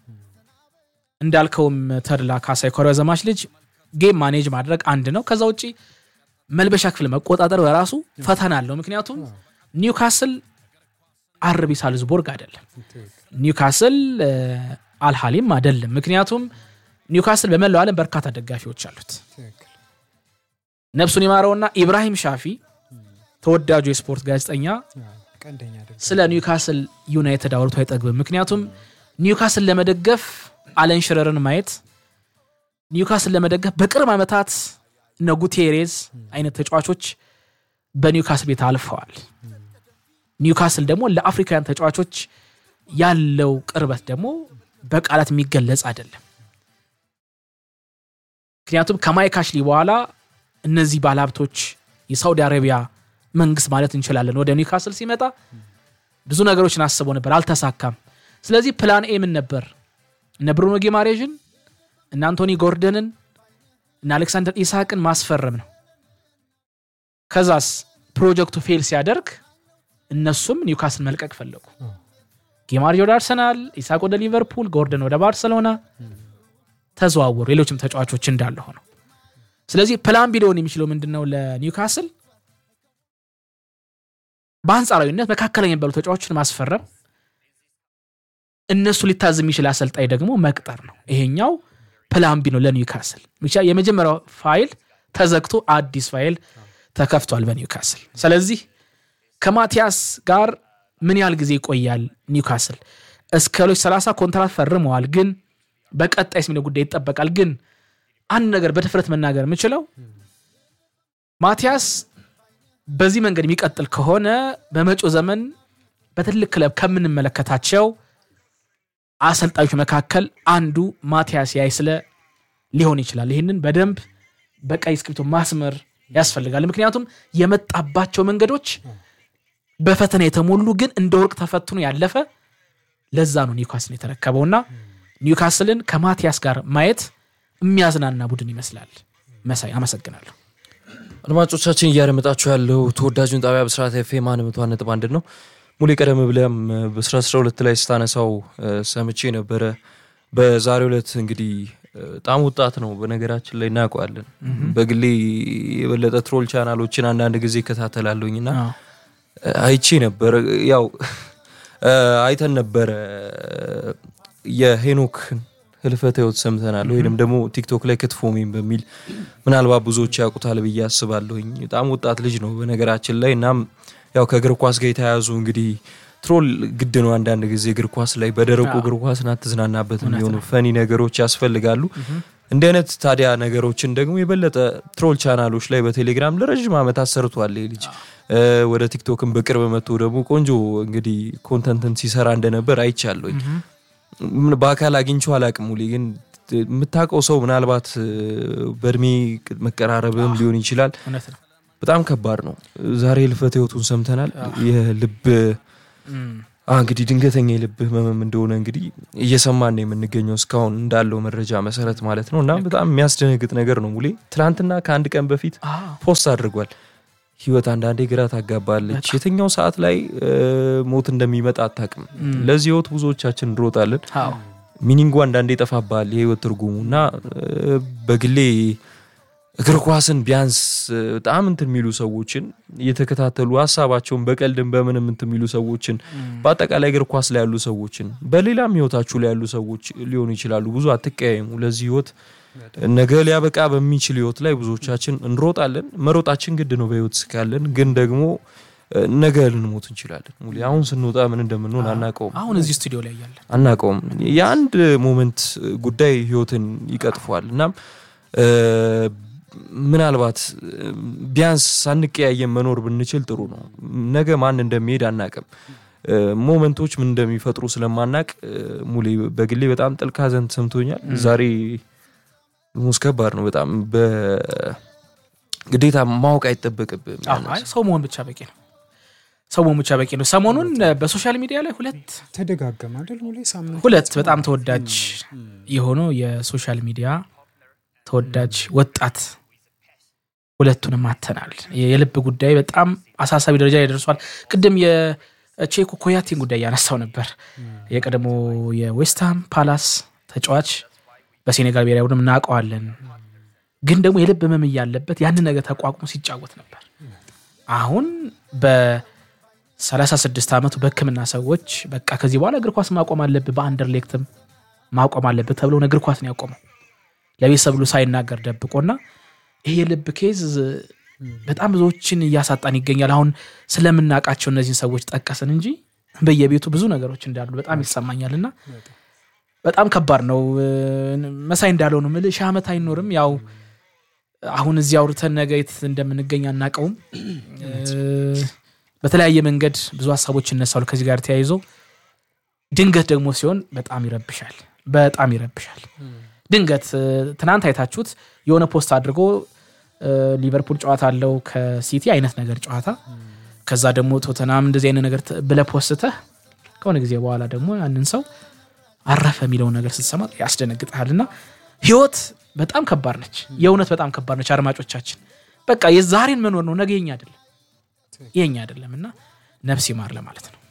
እንዳልከውም ተድላ ካሳይ ኮሪያ ዘማች ልጅ ጌም ማኔጅ ማድረግ አንድ ነው። ከዛ ውጭ መልበሻ ክፍል መቆጣጠር በራሱ ፈተና አለው። ምክንያቱም ኒውካስል አርቢ ሳልዝቦርግ አይደለም፣ ኒውካስል አልሃሊም አይደለም። ምክንያቱም ኒውካስል በመላው ዓለም በርካታ ደጋፊዎች አሉት። ነፍሱን ይማረውና ኢብራሂም ሻፊ ተወዳጁ የስፖርት ጋዜጠኛ ስለ ኒውካስል ዩናይትድ አውርቶ አይጠግብም። ምክንያቱም ኒውካስል ለመደገፍ አለን ሽረርን ማየት ኒውካስል ለመደገፍ በቅርብ ዓመታት እነ ጉቴሬዝ አይነት ተጫዋቾች በኒውካስል ቤት አልፈዋል። ኒውካስል ደግሞ ለአፍሪካውያን ተጫዋቾች ያለው ቅርበት ደግሞ በቃላት የሚገለጽ አይደለም። ምክንያቱም ከማይክ አሽሊ በኋላ እነዚህ ባለሀብቶች የሳውዲ አረቢያ መንግስት ማለት እንችላለን ወደ ኒውካስል ሲመጣ ብዙ ነገሮችን አስቦ ነበር፣ አልተሳካም። ስለዚህ ፕላን ኤ ምን ነበር? እነ ብሩኖ ጌማሬዥን እነ አንቶኒ ጎርደንን እነ አሌክሳንደር ኢሳቅን ማስፈረም ነው። ከዛስ ፕሮጀክቱ ፌል ሲያደርግ እነሱም ኒውካስል መልቀቅ ፈለጉ። ጌማሬጅ ወደ አርሰናል፣ ኢሳቅ ወደ ሊቨርፑል፣ ጎርደን ወደ ባርሰሎና ተዘዋወሩ። ሌሎችም ተጫዋቾች እንዳለ ሆነው ስለዚህ ፕላን ቢ ሊሆን የሚችለው ምንድን ነው ለኒውካስል በአንጻራዊነት መካከለኛ የሚባሉ ተጫዋቾችን ማስፈረም እነሱ ሊታዝ የሚችል አሰልጣኝ ደግሞ መቅጠር ነው። ይሄኛው ፕላን ቢ ነው ለኒውካስል። ብቻ የመጀመሪያው ፋይል ተዘግቶ አዲስ ፋይል ተከፍቷል በኒውካስል። ስለዚህ ከማቲያስ ጋር ምን ያህል ጊዜ ይቆያል ኒውካስል? እስከ 2030 ኮንትራት ፈርመዋል። ግን በቀጣይስ የሚለው ጉዳይ ይጠበቃል። ግን አንድ ነገር በድፍረት መናገር የምችለው ማቲያስ በዚህ መንገድ የሚቀጥል ከሆነ በመጪው ዘመን በትልቅ ክለብ ከምንመለከታቸው አሰልጣኞች መካከል አንዱ ማቲያስ ያይስለ ሊሆን ይችላል። ይህንን በደንብ በቀይ እስክሪብቶ ማስመር ያስፈልጋል። ምክንያቱም የመጣባቸው መንገዶች በፈተና የተሞሉ ግን እንደ ወርቅ ተፈትኖ ያለፈ ለዛ ነው ኒውካስልን የተረከበውና ኒውካስልን ከማቲያስ ጋር ማየት የሚያዝናና ቡድን ይመስላል። መሳይ አመሰግናለሁ። አድማጮቻችን እያደመጣችሁ ያለው ተወዳጁን ጣቢያ ብስራት ኤፍኤም አንድ መቶ አንድ ነጥብ አንድ ነው። ሙሌ ቀደም ብለም በስራ አስራ ሁለት ላይ ስታነሳው ሰምቼ ነበረ። በዛሬው ዕለት እንግዲህ በጣም ወጣት ነው። በነገራችን ላይ እናውቀዋለን። በግሌ የበለጠ ትሮል ቻናሎችን አንዳንድ ጊዜ እከታተላለሁኝ እና አይቼ ነበር። ያው አይተን ነበረ የሄኖክ ህልፈተ ህይወት ሰምተናል። ወይንም ደግሞ ቲክቶክ ላይ ክትፎ ሜም በሚል ምናልባት ብዙዎች ያውቁታል ብዬ አስባለሁኝ። በጣም ወጣት ልጅ ነው በነገራችን ላይ እናም ያው ከእግር ኳስ ጋር የተያያዙ እንግዲህ ትሮል ግድ ነው። አንዳንድ ጊዜ እግር ኳስ ላይ በደረቁ እግር ኳስን አትዝናናበት የሚሆኑ ፈኒ ነገሮች ያስፈልጋሉ። እንዲህ አይነት ታዲያ ነገሮችን ደግሞ የበለጠ ትሮል ቻናሎች ላይ በቴሌግራም ለረዥም ዓመታት ሰርቷል ይህ ልጅ። ወደ ቲክቶክን በቅርብ መጥቶ ደግሞ ቆንጆ እንግዲህ ኮንተንትን ሲሰራ እንደነበር አይቻለኝ። በአካል አግኝቼው አላቅም። ሙሌ ግን የምታውቀው ሰው ምናልባት በእድሜ መቀራረብም ሊሆን ይችላል። በጣም ከባድ ነው። ዛሬ ህልፈተ ህይወቱን ሰምተናል። የልብ እንግዲህ ድንገተኛ የልብ ህመምም እንደሆነ እንግዲህ እየሰማን ነው የምንገኘው እስካሁን እንዳለው መረጃ መሰረት ማለት ነው። እና በጣም የሚያስደነግጥ ነገር ነው ሙሌ። ትናንትና ከአንድ ቀን በፊት ፖስት አድርጓል። ህይወት አንዳንዴ ግራ ታጋባለች። የትኛው ሰዓት ላይ ሞት እንደሚመጣ አታውቅም። ለዚህ ህይወት ብዙዎቻችን እንሮጣለን። ሚኒንጉ አንዳንዴ ይጠፋባል የህይወት ትርጉሙ እና በግሌ እግር ኳስን ቢያንስ በጣም እንትን የሚሉ ሰዎችን እየተከታተሉ ሀሳባቸውን በቀልድን በምንም እንትን የሚሉ ሰዎችን በአጠቃላይ እግር ኳስ ላይ ያሉ ሰዎችን በሌላም ህይወታችሁ ላይ ያሉ ሰዎች ሊሆኑ ይችላሉ። ብዙ አትቀያየሙ። ለዚህ ህይወት ነገ ሊያበቃ በሚችል ህይወት ላይ ብዙዎቻችን እንሮጣለን። መሮጣችን ግድ ነው በህይወት እስካለን። ግን ደግሞ ነገ ልንሞት እንችላለን። አሁን ስንወጣ ምን እንደምንሆን አናቀውም። አሁን እዚህ ስቱዲዮ ላይ ያለን አናቀውም። የአንድ ሞመንት ጉዳይ ህይወትን ይቀጥፏል። እናም ምናልባት ቢያንስ ሳንቀያየም መኖር ብንችል ጥሩ ነው። ነገ ማን እንደሚሄድ አናቅም። ሞመንቶች ምን እንደሚፈጥሩ ስለማናቅ ሙሌ በግሌ በጣም ጥልቅ ሐዘን ተሰምቶኛል። ዛሬ ሙስ ከባድ ነው በጣም በግዴታ ማወቅ አይጠበቅብም። ሰው መሆን ብቻ በቂ ነው። ሰው መሆን ብቻ በቂ ነው። ሰሞኑን በሶሻል ሚዲያ ላይ ሁለት ተደጋገመ አይደል ሙሌ ሳምንት ሁለት በጣም ተወዳጅ የሆኑ የሶሻል ሚዲያ ተወዳጅ ወጣት ሁለቱንም አተናል። የልብ ጉዳይ በጣም አሳሳቢ ደረጃ ላይ ደርሷል። ቅድም የቼኮ ኮያቴን ጉዳይ እያነሳው ነበር። የቀድሞ የዌስትሃም ፓላስ ተጫዋች በሴኔጋል ብሔራዊ ቡድን እናውቀዋለን። ግን ደግሞ የልብ ህመም እያለበት ያንን ነገር ተቋቁሞ ሲጫወት ነበር። አሁን በ36 ዓመቱ በሕክምና ሰዎች በቃ ከዚህ በኋላ እግር ኳስ ማቆም አለብህ፣ በአንደርሌክትም ማቆም አለብህ ተብሎ እግር ኳስን ያቆመው ለቤተሰብ ብሎ ሳይናገር ደብቆና ይሄ የልብ ኬዝ በጣም ብዙዎችን እያሳጣን ይገኛል። አሁን ስለምናውቃቸው እነዚህን ሰዎች ጠቀስን እንጂ በየቤቱ ብዙ ነገሮች እንዳሉ በጣም ይሰማኛል እና በጣም ከባድ ነው። መሳይ እንዳለው ነው የምልህ ሺህ ዓመት አይኖርም። ያው አሁን እዚህ አውርተን ነገ የት እንደምንገኝ አናውቀውም። በተለያየ መንገድ ብዙ ሀሳቦች ይነሳሉ ከዚህ ጋር ተያይዞ ድንገት ደግሞ ሲሆን በጣም ይረብሻል፣ በጣም ይረብሻል። ድንገት ትናንት አይታችሁት የሆነ ፖስት አድርጎ ሊቨርፑል ጨዋታ አለው ከሲቲ አይነት ነገር ጨዋታ ከዛ ደግሞ ቶተናም እንደዚህ አይነት ነገር ብለህ ፖስተህ ከሆነ ጊዜ በኋላ ደግሞ ያንን ሰው አረፈ የሚለውን ነገር ስትሰማ ያስደነግጥሃል። እና ህይወት በጣም ከባድ ነች፣ የእውነት በጣም ከባድ ነች። አድማጮቻችን በቃ የዛሬን መኖር ነው፣ ነገ የኛ አይደለም፣ የኛ አይደለም እና ነፍስ ይማር ለማለት ነው።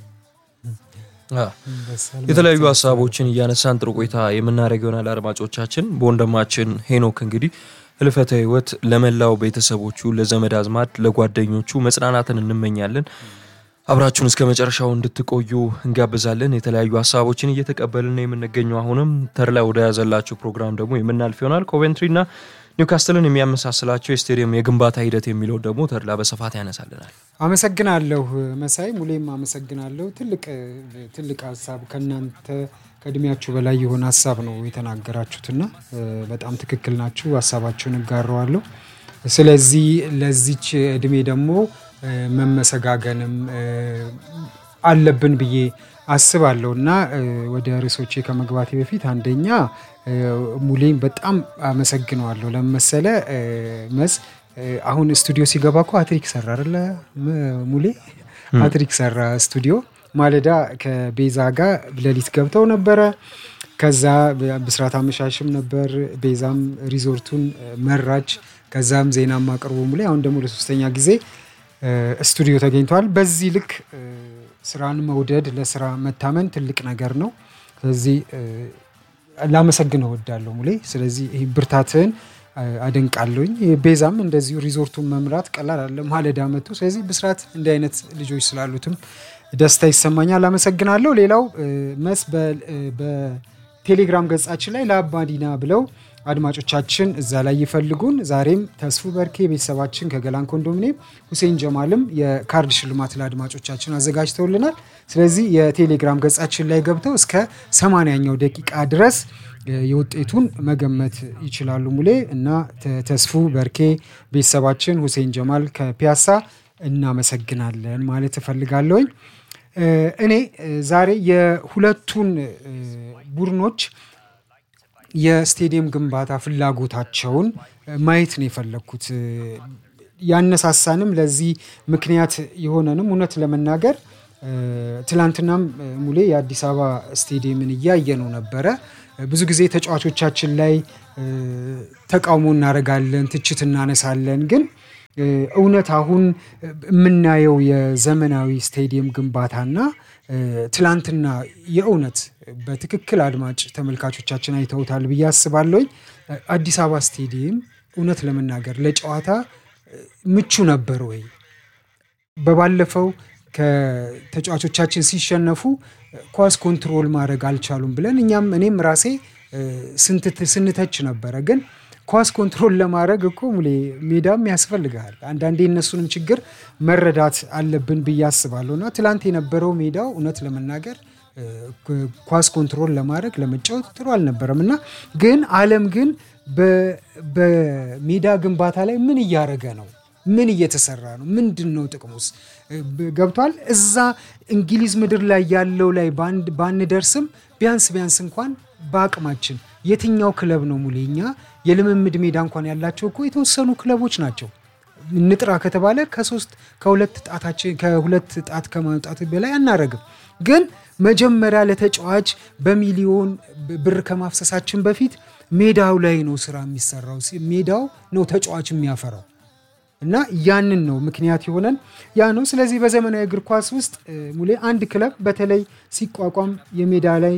የተለያዩ ሀሳቦችን እያነሳን ጥሩ ቆይታ የምናደርግ ይሆናል። አድማጮቻችን በወንድማችን ሄኖክ እንግዲህ ህልፈተ ህይወት ለመላው ቤተሰቦቹ፣ ለዘመድ አዝማድ፣ ለጓደኞቹ መጽናናትን እንመኛለን። አብራችሁን እስከ መጨረሻው እንድትቆዩ እንጋብዛለን። የተለያዩ ሀሳቦችን እየተቀበልን ነው የምንገኘው። አሁንም ተድላ ወደ ያዘላችሁ ፕሮግራም ደግሞ የምናልፍ ይሆናል። ኮቬንትሪና ኒውካስትልን የሚያመሳስላቸው የስቴዲየም የግንባታ ሂደት የሚለው ደግሞ ተድላ በስፋት ያነሳልናል። አመሰግናለሁ መሳይ፣ ሙሌም አመሰግናለሁ። ትልቅ ትልቅ ሀሳብ ከእናንተ ከእድሜያችሁ በላይ የሆነ ሀሳብ ነው የተናገራችሁትና በጣም ትክክል ናችሁ። ሀሳባችሁን እጋረዋለሁ። ስለዚህ ለዚች እድሜ ደግሞ መመሰጋገንም አለብን ብዬ አስባለሁ እና ወደ ርዕሶቼ ከመግባቴ በፊት አንደኛ ሙሌን በጣም አመሰግነዋለሁ። ለመሰለ መስ አሁን ስቱዲዮ ሲገባ እኮ ሀትሪክ ሰራ አይደለ ሙሌ? ሀትሪክ ሰራ ስቱዲዮ። ማለዳ ከቤዛ ጋር ሌሊት ገብተው ነበረ። ከዛ ብስራት አመሻሽም ነበር። ቤዛም ሪዞርቱን መራች። ከዛም ዜናም አቅርቦ ሙሌ አሁን ደግሞ ለሶስተኛ ጊዜ ስቱዲዮ ተገኝተዋል። በዚህ ልክ ስራን መውደድ ለስራ መታመን ትልቅ ነገር ነው። ስለዚህ ላመሰግነው እወዳለሁ ሙሌ። ስለዚህ ይህ ብርታትህን አደንቃለሁኝ። ቤዛም እንደዚሁ ሪዞርቱን መምራት ቀላል አለ ማለዳ መጥቶ። ስለዚህ ብስራት እንዲህ አይነት ልጆች ስላሉትም ደስታ ይሰማኛል። አመሰግናለሁ። ሌላው መስ በቴሌግራም ገጻችን ላይ ለአባዲና ብለው አድማጮቻችን እዛ ላይ ይፈልጉን። ዛሬም ተስፉ በርኬ ቤተሰባችን ከገላን ኮንዶሚኒየም፣ ሁሴን ጀማልም የካርድ ሽልማት ለአድማጮቻችን አዘጋጅተውልናል። ስለዚህ የቴሌግራም ገጻችን ላይ ገብተው እስከ ሰማንያኛው ደቂቃ ድረስ የውጤቱን መገመት ይችላሉ። ሙሌ እና ተስፉ በርኬ ቤተሰባችን፣ ሁሴን ጀማል ከፒያሳ እናመሰግናለን ማለት እፈልጋለሁኝ። እኔ ዛሬ የሁለቱን ቡድኖች የስቴዲየም ግንባታ ፍላጎታቸውን ማየት ነው የፈለግኩት። ያነሳሳንም ለዚህ ምክንያት የሆነንም እውነት ለመናገር ትላንትናም ሙሌ የአዲስ አበባ ስቴዲየምን እያየ ነው ነበረ። ብዙ ጊዜ ተጫዋቾቻችን ላይ ተቃውሞ እናደርጋለን፣ ትችት እናነሳለን። ግን እውነት አሁን የምናየው የዘመናዊ ስቴዲየም ግንባታና ትላንትና የእውነት በትክክል አድማጭ ተመልካቾቻችን አይተውታል ብዬ አስባለሁኝ። አዲስ አበባ ስቴዲየም እውነት ለመናገር ለጨዋታ ምቹ ነበር ወይ? በባለፈው ከተጫዋቾቻችን ሲሸነፉ ኳስ ኮንትሮል ማድረግ አልቻሉም ብለን እኛም እኔም ራሴ ስንተች ነበረ። ግን ኳስ ኮንትሮል ለማድረግ እኮ ሙሌ ሜዳም ያስፈልግሃል። አንዳንዴ እነሱንም ችግር መረዳት አለብን ብዬ አስባለሁ። እና ትላንት የነበረው ሜዳው እውነት ለመናገር ኳስ ኮንትሮል ለማድረግ ለመጫወት ጥሩ አልነበረም እና ግን ዓለም ግን በሜዳ ግንባታ ላይ ምን እያደረገ ነው? ምን እየተሰራ ነው? ምንድን ነው ጥቅሙስ? ገብቷል። እዛ እንግሊዝ ምድር ላይ ያለው ላይ ባንደርስም ቢያንስ ቢያንስ እንኳን በአቅማችን የትኛው ክለብ ነው ሙሌኛ የልምምድ ሜዳ እንኳን ያላቸው እኮ የተወሰኑ ክለቦች ናቸው። ንጥራ ከተባለ ከሶስት ከሁለት ጣታችን ከሁለት ጣት ከማውጣት በላይ አናረግም። ግን መጀመሪያ ለተጫዋች በሚሊዮን ብር ከማፍሰሳችን በፊት ሜዳው ላይ ነው ስራ የሚሰራው። ሜዳው ነው ተጫዋች የሚያፈራው እና ያንን ነው ምክንያት የሆነን ያ ነው። ስለዚህ በዘመናዊ እግር ኳስ ውስጥ ሙሌ አንድ ክለብ በተለይ ሲቋቋም የሜዳ ላይ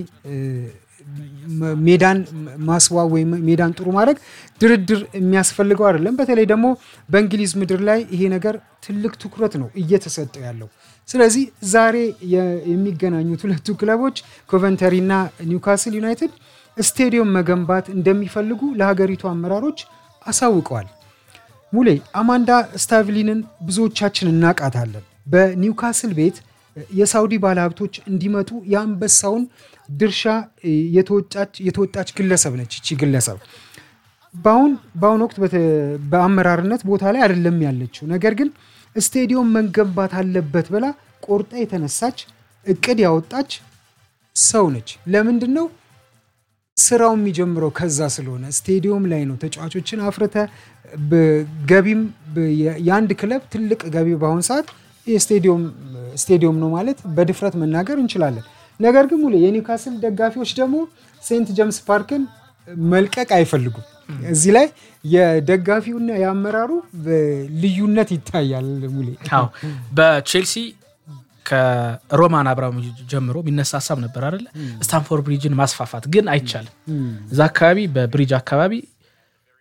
ሜዳን ማስዋብ ወይም ሜዳን ጥሩ ማድረግ ድርድር የሚያስፈልገው አይደለም። በተለይ ደግሞ በእንግሊዝ ምድር ላይ ይሄ ነገር ትልቅ ትኩረት ነው እየተሰጠው ያለው። ስለዚህ ዛሬ የሚገናኙት ሁለቱ ክለቦች ኮቨንተሪ እና ኒውካስል ዩናይትድ ስቴዲየም መገንባት እንደሚፈልጉ ለሀገሪቱ አመራሮች አሳውቀዋል። ሙሌ አማንዳ ስታቭሊንን ብዙዎቻችን እናቃታለን። በኒውካስል ቤት የሳውዲ ባለሀብቶች እንዲመጡ የአንበሳውን ድርሻ የተወጣች ግለሰብ ነች። ይቺ ግለሰብ በአሁን ወቅት በአመራርነት ቦታ ላይ አይደለም ያለችው። ነገር ግን ስቴዲየም መገንባት አለበት ብላ ቆርጣ የተነሳች እቅድ ያወጣች ሰው ነች። ለምንድን ነው ስራው የሚጀምረው? ከዛ ስለሆነ ስቴዲየም ላይ ነው። ተጫዋቾችን አፍርተ ገቢም የአንድ ክለብ ትልቅ ገቢ በአሁን ሰዓት ስቴዲየም ነው ማለት በድፍረት መናገር እንችላለን። ነገር ግን ሙሌ የኒውካስል ደጋፊዎች ደግሞ ሴንት ጀምስ ፓርክን መልቀቅ አይፈልጉም። እዚህ ላይ የደጋፊውና የአመራሩ ልዩነት ይታያል። ሙሌ አዎ በቼልሲ ከሮማን አብራሞቪች ጀምሮ የሚነሳ ሀሳብ ነበር አይደለ? ስታንፎርድ ብሪጅን ማስፋፋት ግን አይቻልም። እዛ አካባቢ በብሪጅ አካባቢ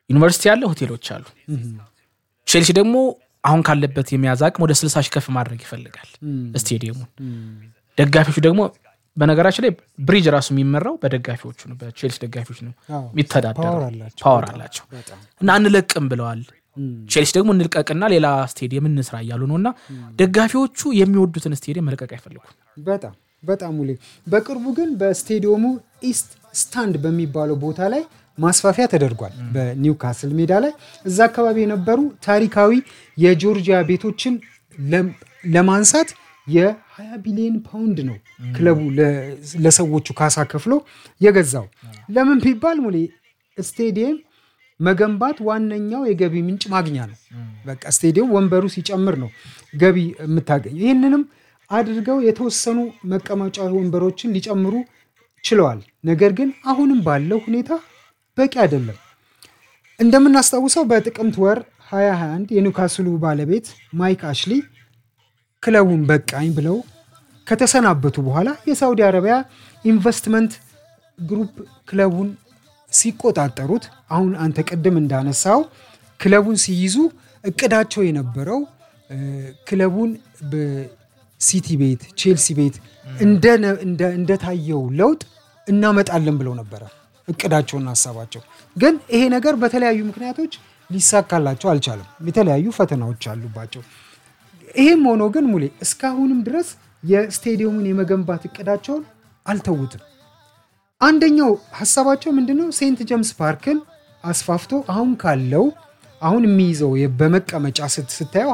ዩኒቨርሲቲ አለ፣ ሆቴሎች አሉ። ቼልሲ ደግሞ አሁን ካለበት የመያዝ አቅም ወደ 60 ሺህ ከፍ ማድረግ ይፈልጋል ስቴዲየሙን። ደጋፊዎቹ ደግሞ በነገራችን ላይ ብሪጅ ራሱ የሚመራው በደጋፊዎቹ ነው፣ በቼልሲ ደጋፊዎች ነው አዎ፣ የሚተዳደረው። ፓወር አላቸው ፓወር በጣም፣ አላቸው በጣም። እና አንለቅም ብለዋል። ቼልሲ ደግሞ እንልቀቅና ሌላ ስቴዲየም እንስራ እያሉ ነው። እና ደጋፊዎቹ የሚወዱትን ስቴዲየም መልቀቅ አይፈልጉም። በጣም በጣም ውሌ በቅርቡ ግን በስቴዲየሙ ኢስት ስታንድ በሚባለው ቦታ ላይ ማስፋፊያ ተደርጓል። በኒውካስል ሜዳ ላይ እዛ አካባቢ የነበሩ ታሪካዊ የጆርጂያ ቤቶችን ለም- ለማንሳት የ20 ቢሊዮን ፓውንድ ነው ክለቡ ለ- ለሰዎቹ ካሳ ከፍሎ የገዛው። ለምን ቢባል ሙሌ ስቴዲየም መገንባት ዋነኛው የገቢ ምንጭ ማግኛ ነው። በቃ ስቴዲየም ወንበሩ ሲጨምር ነው ገቢ የምታገኘው። ይህንንም አድርገው የተወሰኑ መቀመጫ ወንበሮችን ሊጨምሩ ችለዋል። ነገር ግን አሁንም ባለው ሁኔታ በቂ አይደለም። እንደምናስታውሰው በጥቅምት ወር 2021 የኒውካስሉ ባለቤት ማይክ አሽሊ ክለቡን በቃኝ ብለው ከተሰናበቱ በኋላ የሳውዲ አረቢያ ኢንቨስትመንት ግሩፕ ክለቡን ሲቆጣጠሩት አሁን አንተ ቅድም እንዳነሳው ክለቡን ሲይዙ እቅዳቸው የነበረው እ፣ ክለቡን በሲቲ ቤት ቼልሲ ቤት እንደ- እንደ- እንደታየው ለውጥ እናመጣለን ብለው ነበረ እቅዳቸውና ሀሳባቸው። ግን ይሄ ነገር በተለያዩ ምክንያቶች ሊሳካላቸው አልቻለም። የተለያዩ ፈተናዎች አሉባቸው። ይሄም ሆኖ ግን ሙሌ እስካሁንም ድረስ የስቴዲየሙን የመገንባት እቅዳቸውን አልተዉትም። አንደኛው ሀሳባቸው ምንድነው? ሴንት ጀምስ ፓርክን አስፋፍቶ አሁን ካለው አሁን የሚይዘው የ- በመቀመጫ ስት- ስታየው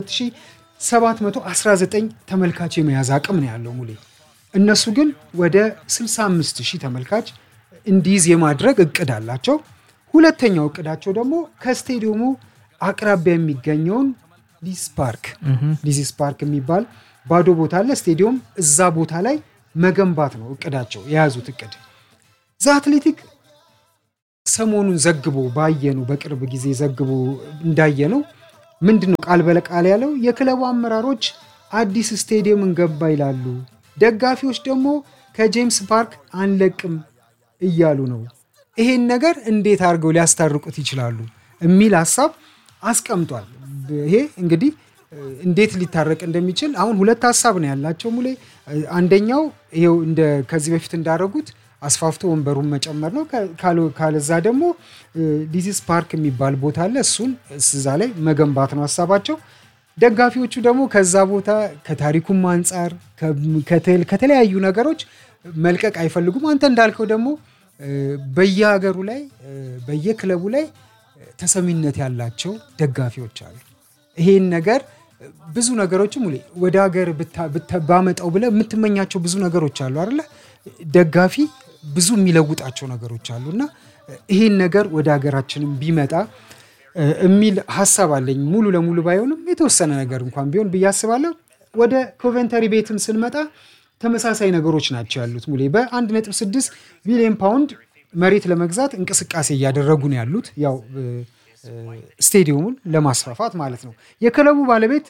52719 ተመልካች የመያዝ አቅም ነው ያለው ሙሌ። እነሱ ግን ወደ 65000 ተመልካች እንዲይዝ የማድረግ እቅድ አላቸው። ሁለተኛው እቅዳቸው ደግሞ ከስቴዲየሙ አቅራቢያ የሚገኘውን ሊስ ፓርክ ሊዚስ ፓርክ የሚባል ባዶ ቦታ አለ። ስቴዲየም እዛ ቦታ ላይ መገንባት ነው እቅዳቸው የያዙት እቅድ ዘ አትሌቲክ ሰሞኑን ዘግቦ ባየኑ በቅርብ ጊዜ ዘግቦ እንዳየነው ምንድን ነው ቃል በቃል ያለው የክለቡ አመራሮች አዲስ ስቴዲየም እንገባ ይላሉ፣ ደጋፊዎች ደግሞ ከጄምስ ፓርክ አንለቅም እያሉ ነው። ይሄን ነገር እንዴት አድርገው ሊያስታርቁት ይችላሉ የሚል ሀሳብ አስቀምጧል። ይሄ እንግዲህ እንዴት ሊታረቅ እንደሚችል አሁን ሁለት ሀሳብ ነው ያላቸው ሙሌ። አንደኛው ይኸው እንደ ከዚህ በፊት እንዳደረጉት አስፋፍቶ ወንበሩን መጨመር ነው። ካለ- ካለዛ ደግሞ ዲዚስ ፓርክ የሚባል ቦታ አለ። እሱን እዛ ላይ መገንባት ነው ሀሳባቸው። ደጋፊዎቹ ደግሞ ከዛ ቦታ ከታሪኩም አንጻር ከ- ከተ- ከተለያዩ ነገሮች መልቀቅ አይፈልጉም። አንተ እንዳልከው ደግሞ እ፣ በየሀገሩ ላይ እ፣ በየክለቡ ላይ ተሰሚነት ያላቸው ደጋፊዎች አሉ። ይሄን ነገር ብዙ ነገሮችም ሙሌ ወደ ሀገር ብታ- ብታ- ባመጣው ብለህ የምትመኛቸው ብዙ ነገሮች አሉ አይደለ? ደጋፊ ብዙ የሚለውጣቸው ነገሮች አሉ እና ይሄን ነገር ወደ ሀገራችንም ቢመጣ እ፣ የሚል ሀሳብ አለኝ። ሙሉ ለሙሉ ባይሆንም የተወሰነ ነገር እንኳን ቢሆን ብዬ አስባለሁ። ወደ ኮቨንተሪ ቤትም ስንመጣ ተመሳሳይ ነገሮች ናቸው ያሉት ሙሌ በ1.6 ቢሊዮን ፓውንድ መሬት ለመግዛት እንቅስቃሴ እያደረጉ ነው ያሉት ያው እ፣ እ፣ ስቴዲየሙን ለማስፋፋት ማለት ነው። የክለቡ ባለቤት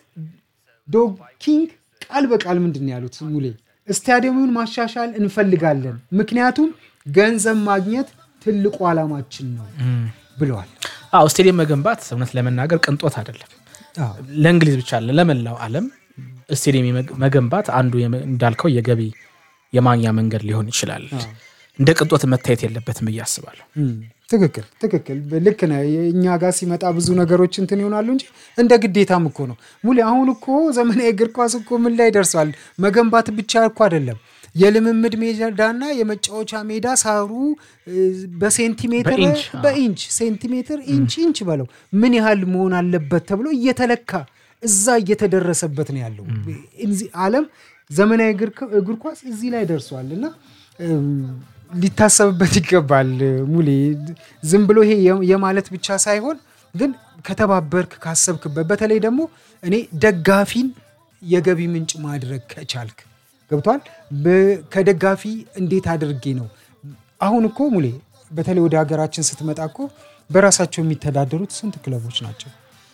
ዶግ ኪንግ ቃል በቃል ምንድን ነው ያሉት ሙሌ ስታዲየሙን ማሻሻል እንፈልጋለን፣ ምክንያቱም ገንዘብ ማግኘት ትልቁ ዓላማችን ነው ብለዋል። አዎ ስቴዲየም መገንባት እውነት ለመናገር ቅንጦት አይደለም። አዎ። ለእንግሊዝ ብቻ አለ ለመላው ዓለም ስቴዲየም የመግ- መገንባት አንዱ የመ- እንዳልከው የገቢ የማግኛ መንገድ ሊሆን ይችላል። እንደ ቅንጦት መታየት የለበትም ብዬ አስባለሁ። እም፣ ትክክል ትክክል ልክ ነህ። እኛ ጋር ሲመጣ ብዙ ነገሮች እንትን ይሆናሉ እንጂ እንደ ግዴታም እኮ ነው ሙሌ። አሁን እኮ ዘመናዊ እግር ኳስ እኮ ምን ላይ ደርሷል? መገንባት ብቻ እኮ አይደለም። የልምምድ ሜዳና የመጫወቻ ሜዳ ሳሩ እ፣ በሴንቲሜትር በኢንች፣ አዎ። በኢንች ሴንቲሜትር ኢንች ኢንች በለው ምን ያህል መሆን አለበት ተብሎ እየተለካ እዛ እየተደረሰበት ነው ያለው። እዚህ ዓለም ዘመናዊ እግር እግር ኳስ እዚህ ላይ ደርሷል እና እም፣ ሊታሰብበት ይገባል ሙሌ። ዝም ብሎ ይሄ የ- የማለት ብቻ ሳይሆን ግን ከተባበርክ ካሰብክበት፣ በተለይ ደግሞ እኔ ደጋፊን የገቢ ምንጭ ማድረግ ከቻልክ ገብቷል። በ- ከደጋፊ እንዴት አድርጌ ነው አሁን እኮ ሙሌ በተለይ ወደ ሀገራችን ስትመጣ እኮ በራሳቸው የሚተዳደሩት ስንት ክለቦች ናቸው?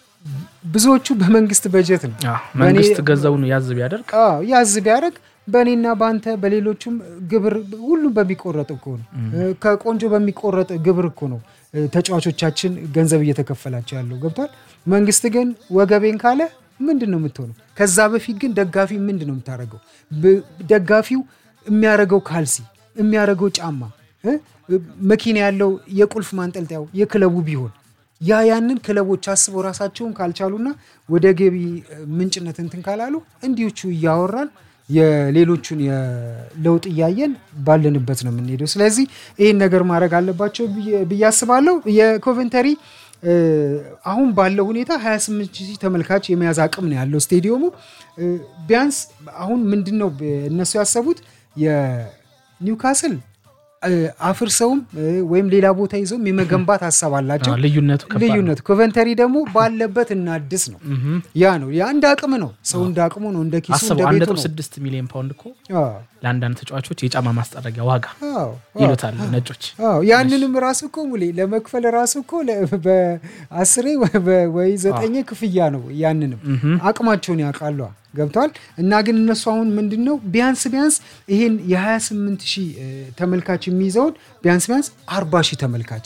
ብዙዎቹ በመንግስት በጀት ነው። አዎ፣ መንግስት ገንዘቡን ያዝ ቢያደርግ አዎ ያዝ ቢያደርግ በእኔና በአንተ በሌሎቹም ግብር ሁሉም በሚቆረጥ እኮ ነው። ከቆንጆ በሚቆረጥ ግብር እኮ ነው እ፣ ተጫዋቾቻችን ገንዘብ እየተከፈላቸው ያለው ገብቷል። መንግስት ግን ወገቤን ካለ ምንድን ነው የምትሆነው? ከዛ በፊት ግን ደጋፊ ምንድን ነው የምታደርገው? ብ- ደጋፊው የሚያደርገው ካልሲ የሚያደርገው ጫማ እ? መኪና ያለው የቁልፍ ማንጠልጠያው የክለቡ ቢሆን ያ ያንን ክለቦች አስበው ራሳቸውን ካልቻሉና ወደ ገቢ ምንጭነት እንትን ካላሉ እንዲዎቹ እያወራን የሌሎቹን የለውጥ እያየን ባለንበት ነው የምንሄደው። ስለዚህ ይህን ነገር ማድረግ አለባቸው ብዬ- ብዬ አስባለሁ። የኮቨንተሪ እ፣ አሁን ባለው ሁኔታ 28 ሺህ ተመልካች የመያዝ አቅም ነው ያለው ስቴዲየሙ። እ፣ ቢያንስ አሁን ምንድን ነው እነሱ ያሰቡት የኒውካስል እ፣ አፍርሰውም እ፣ ወይም ሌላ ቦታ ይዘውም የመገንባት ሀሳብ አላቸው። አዎ፣ ልዩነቱ ከባድ ነው። ልዩነቱ ኮቨንተሪ ደግሞ ባለበት እናድስ ነው። ያ ነው ያ እንደ አቅም ነው። ሰው እንደ አቅሙ ነው፣ እንደ ኪሱ አስበው እንደ አንድ ቤቱ ነጥብ ነው። ስድስት ሚሊዮን ፓውንድ እኮ አዎ፣ ለአንዳንድ ተጫዋቾች የጫማ ማስጠረጊያ ዋጋ አዎ፣ አዎ። ይሉታል ነጮች። አዎ ያንንም ራሱ እኮ ሙሌ ለመክፈል ራሱ እኮ ለ- በአስሬ ወይ- በ- ወይ ዘጠኝ ክፍያ ነው። ያንንም አቅማቸውን ያውቃሉ ገብተዋል። እና ግን እነሱ አሁን ምንድን ነው ቢያንስ ቢያንስ ይሄን የ28 ሺህ እ፣ ተመልካች የሚይዘውን ቢያንስ ቢያንስ 40 ሺህ ተመልካች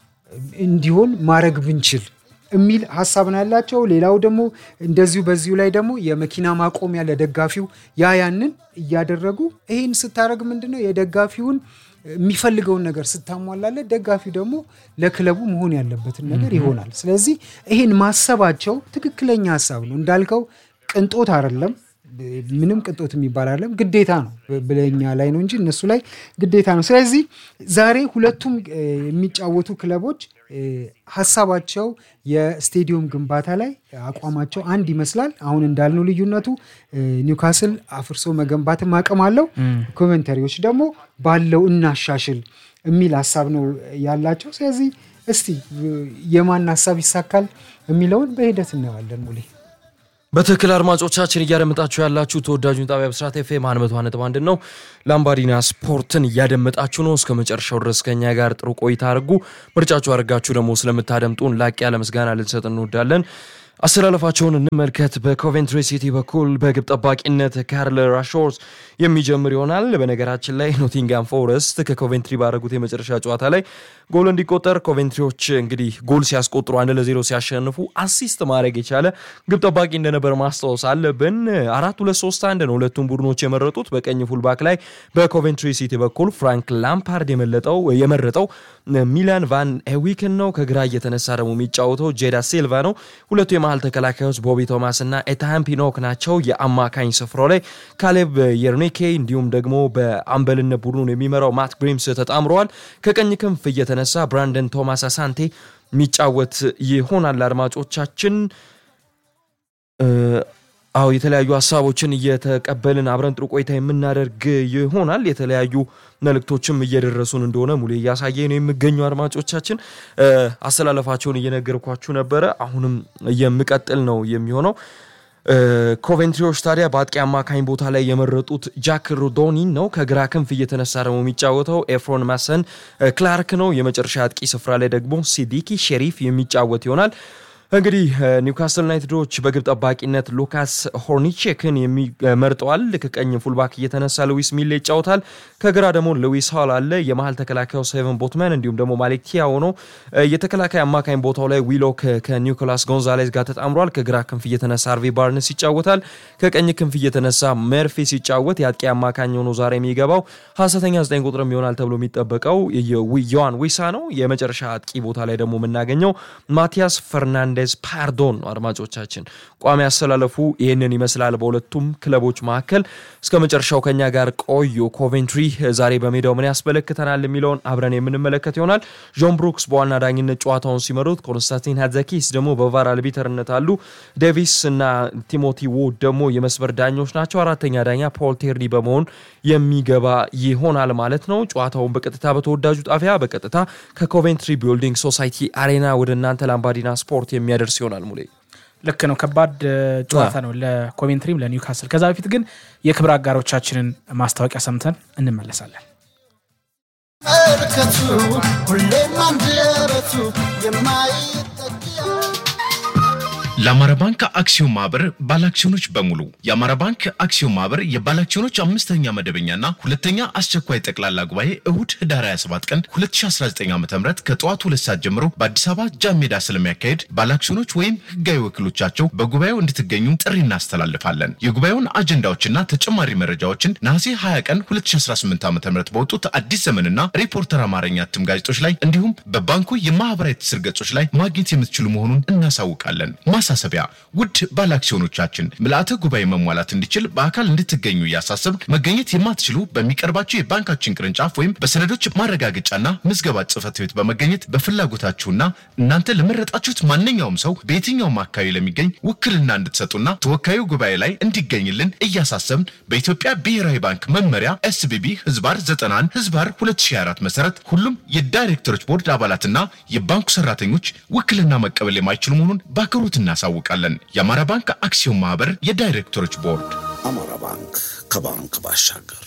እንዲሆን ማድረግ ብንችል የሚል ሀሳብ ነው ያላቸው። ሌላው ደግሞ እንደዚሁ በዚሁ ላይ ደግሞ የመኪና ማቆሚያ ለደጋፊው ያ ያንን እያደረጉ ይህን ስታደረግ ምንድን ነው የደጋፊውን የሚፈልገውን ነገር ስታሟላለት ደጋፊው ደግሞ ለክለቡ መሆን ያለበትን ነገር ይሆናል። ስለዚህ ይህን ማሰባቸው ትክክለኛ ሀሳብ ነው እንዳልከው ቅንጦት አይደለም። ምንም ቅንጦት የሚባል አይደለም፣ ግዴታ ነው ብለኛ ላይ ነው እንጂ እነሱ ላይ ግዴታ ነው። ስለዚህ ዛሬ ሁለቱም እ፣ የሚጫወቱ ክለቦች እ፣ ሀሳባቸው የስቴዲየም ግንባታ ላይ አቋማቸው አንድ ይመስላል። አሁን እንዳልነው ልዩነቱ እ፣ ኒውካስል አፍርሶ መገንባትም አቅም አለው። ኮቨንተሪዎች ደግሞ ባለው እናሻሽል የሚል ሀሳብ ነው ያላቸው። ስለዚህ እስቲ እ፣ የማን ሀሳብ ይሳካል የሚለውን በሂደት እናየዋለን ሙሌ በትክክል አድማጮቻችን እያደመጣችሁ ያላችሁ ተወዳጁን ጣቢያ ብስራት ኤፍኤም አንድ መቶ ነጥብ አንድ ነው። ላምባዲና ስፖርትን እያደመጣችሁ ነው። እስከ መጨረሻው ድረስ ከኛ ጋር ጥሩ ቆይታ አድርጉ። ምርጫችሁ አድርጋችሁ ደግሞ ስለምታደምጡን ላቅ ያለ ምስጋና ልንሰጥ እንወዳለን። አስተላለፋቸውን እንመልከት። በኮቬንትሪ ሲቲ በኩል በግብ ጠባቂነት ካርል ራሾርስ የሚጀምር ይሆናል። በነገራችን ላይ ኖቲንጋም ፎረስት ከኮቬንትሪ ባደረጉት የመጨረሻ ጨዋታ ላይ ጎል እንዲቆጠር ኮቬንትሪዎች እንግዲህ ጎል ሲያስቆጥሩ አንድ ለዜሮ ሲያሸንፉ አሲስት ማድረግ የቻለ ግብ ጠባቂ እንደነበር ማስታወስ አለብን። አራት ሁለት ሶስት አንድ ነው ሁለቱም ቡድኖች የመረጡት። በቀኝ ፉልባክ ላይ በኮቬንትሪ ሲቲ በኩል ፍራንክ ላምፓርድ የመለጠው የመረጠው ሚላን ቫን ኤዊክን ነው። ከግራ እየተነሳ ደግሞ የሚጫወተው ጄዳ ሲልቫ ነው። ሁለቱ የመሀል ተከላካዮች ቦቢ ቶማስ እና ኤታሃም ፒኖክ ናቸው። የአማካኝ ስፍራው ላይ ካሌብ የርኔኬ እንዲሁም ደግሞ በአምበልነት ቡድኑን የሚመራው ማት ግሪምስ ተጣምረዋል። ከቀኝ ክንፍ እየተነሳ ብራንደን ቶማስ አሳንቴ የሚጫወት ይሆናል። አድማጮቻችን አዎ የተለያዩ ሀሳቦችን እየተቀበልን አብረን ጥሩ ቆይታ የምናደርግ ይሆናል። የተለያዩ መልእክቶችም እየደረሱን እንደሆነ ሙሌ እያሳየ ነው የሚገኙ አድማጮቻችን አስተላለፋቸውን እየነገርኳችሁ ነበረ። አሁንም የምቀጥል ነው የሚሆነው። ኮቬንትሪዎች ታዲያ በአጥቂ አማካኝ ቦታ ላይ የመረጡት ጃክ ሩዶኒን ነው። ከግራ ክንፍ እየተነሳ ደግሞ የሚጫወተው ኤፍሮን ማሰን ክላርክ ነው። የመጨረሻ አጥቂ ስፍራ ላይ ደግሞ ሲዲኪ ሼሪፍ የሚጫወት ይሆናል። እንግዲህ ኒውካስል ዩናይትዶች በግብ ጠባቂነት ሉካስ ሆርኒቼክን መርጠዋል። ከቀኝ ፉልባክ እየተነሳ ሉዊስ ሚሌ ይጫወታል። ከግራ ደግሞ ሉዊስ ሆል አለ። የመሀል ተከላካዩ ሴቨን ቦትመን እንዲሁም ደግሞ ማሌክ ቲያው ነው። የተከላካይ አማካኝ ቦታው ላይ ዊሎክ ከኒኮላስ ጎንዛሌዝ ጋር ተጣምሯል። ከግራ ክንፍ እየተነሳ አርቪ ባርንስ ይጫወታል። ከቀኝ ክንፍ እየተነሳ መርፌ ሲጫወት የአጥቂ አማካኝ ሆኖ ዛሬ የሚገባው ሀሰተኛ ዘጠኝ ቁጥርም ይሆናል ተብሎ የሚጠበቀው ዮዋን ዊሳ ነው። የመጨረሻ አጥቂ ቦታ ላይ ደግሞ የምናገኘው ማቲያስ ፈርናንዴዝ ፓርዶን ነው። አድማጮቻችን ቋሚ ያስተላለፉ ይህንን ይመስላል። በሁለቱም ክለቦች መካከል እስከ መጨረሻው ከኛ ጋር ቆዩ። ኮቬንትሪ ዛሬ በሜዳው ምን ያስመለክተናል የሚለውን አብረን የምንመለከት ይሆናል። ጆን ብሩክስ በዋና ዳኝነት ጨዋታውን ሲመሩት፣ ኮንስታንቲን ሃትዛኪስ ደግሞ በቫር አልቢተርነት አሉ። ዴቪስ እና ቲሞቲ ውድ ደግሞ የመስመር ዳኞች ናቸው። አራተኛ ዳኛ ፖል ቴርኒ በመሆን የሚገባ ይሆናል ማለት ነው። ጨዋታውን በቀጥታ በተወዳጁ ጣቢያ በቀጥታ ከኮቬንትሪ ቢልዲንግ ሶሳይቲ አሬና ወደ እናንተ ላምባዲና ስፖርት የሚያደርስ ይሆናል። ሙሌ ልክ ነው። ከባድ ጨዋታ ነው ለኮቬንትሪም ለኒውካስል። ከዛ በፊት ግን የክብር አጋሮቻችንን ማስታወቂያ ሰምተን እንመለሳለን። እርከቱ ሁሌም አንደበቱ የማይጠቂያ ለአማራ ባንክ አክሲዮን ማህበር ባለአክሲዮኖች በሙሉ የአማራ ባንክ አክሲዮን ማህበር የባለአክሲዮኖች አምስተኛ መደበኛና ሁለተኛ አስቸኳይ ጠቅላላ ጉባኤ እሁድ ህዳር 27 ቀን 2019 ዓ ም ከጠዋቱ ሁለት ሰዓት ጀምሮ በአዲስ አበባ ጃን ሜዳ ስለሚያካሄድ ባለአክሲዮኖች ወይም ህጋዊ ወኪሎቻቸው በጉባኤው እንድትገኙ ጥሪ እናስተላልፋለን። የጉባኤውን አጀንዳዎችና ተጨማሪ መረጃዎችን ነሐሴ 20 ቀን 2018 ዓ ም በወጡት አዲስ ዘመንና ሪፖርተር አማርኛ እትም ጋዜጦች ላይ እንዲሁም በባንኩ የማህበራዊ ትስስር ገጾች ላይ ማግኘት የምትችሉ መሆኑን እናሳውቃለን። ማሳሰቢያ፣ ውድ ባለአክሲዮኖቻችን ምልአተ ጉባኤ መሟላት እንዲችል በአካል እንድትገኙ እያሳሰብ መገኘት የማትችሉ በሚቀርባቸው የባንካችን ቅርንጫፍ ወይም በሰነዶች ማረጋገጫና ምዝገባ ጽህፈት ቤት በመገኘት በፍላጎታችሁና እናንተ ለመረጣችሁት ማንኛውም ሰው በየትኛውም አካባቢ ለሚገኝ ውክልና እንድትሰጡና ተወካዩ ጉባኤ ላይ እንዲገኝልን እያሳሰብን በኢትዮጵያ ብሔራዊ ባንክ መመሪያ ኤስቢቢ ህዝባር 91 ህዝባር 2024 መሰረት ሁሉም የዳይሬክተሮች ቦርድ አባላትና የባንኩ ሰራተኞች ውክልና መቀበል የማይችሉ መሆኑን በአክብሮት እናሳውቃለን። የአማራ ባንክ አክሲዮን ማህበር የዳይሬክተሮች ቦርድ አማራ ባንክ ከባንክ ባሻገር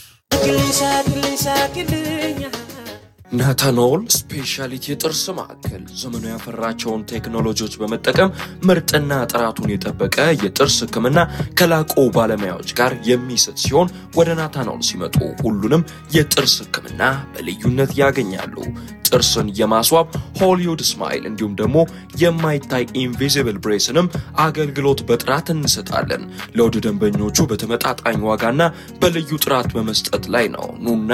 ናታኖል ስፔሻሊቲ የጥርስ ማዕከል ዘመኑ ያፈራቸውን ቴክኖሎጂዎች በመጠቀም ምርጥና ጥራቱን የጠበቀ የጥርስ ሕክምና ከላቁ ባለሙያዎች ጋር የሚሰጥ ሲሆን ወደ ናታኖል ሲመጡ ሁሉንም የጥርስ ሕክምና በልዩነት ያገኛሉ። ጥርስን የማስዋብ ሆሊውድ ስማይል እንዲሁም ደግሞ የማይታይ ኢንቪዚብል ብሬስንም አገልግሎት በጥራት እንሰጣለን። ለውድ ደንበኞቹ በተመጣጣኝ ዋጋና በልዩ ጥራት በመስጠት ላይ ነው። ኑና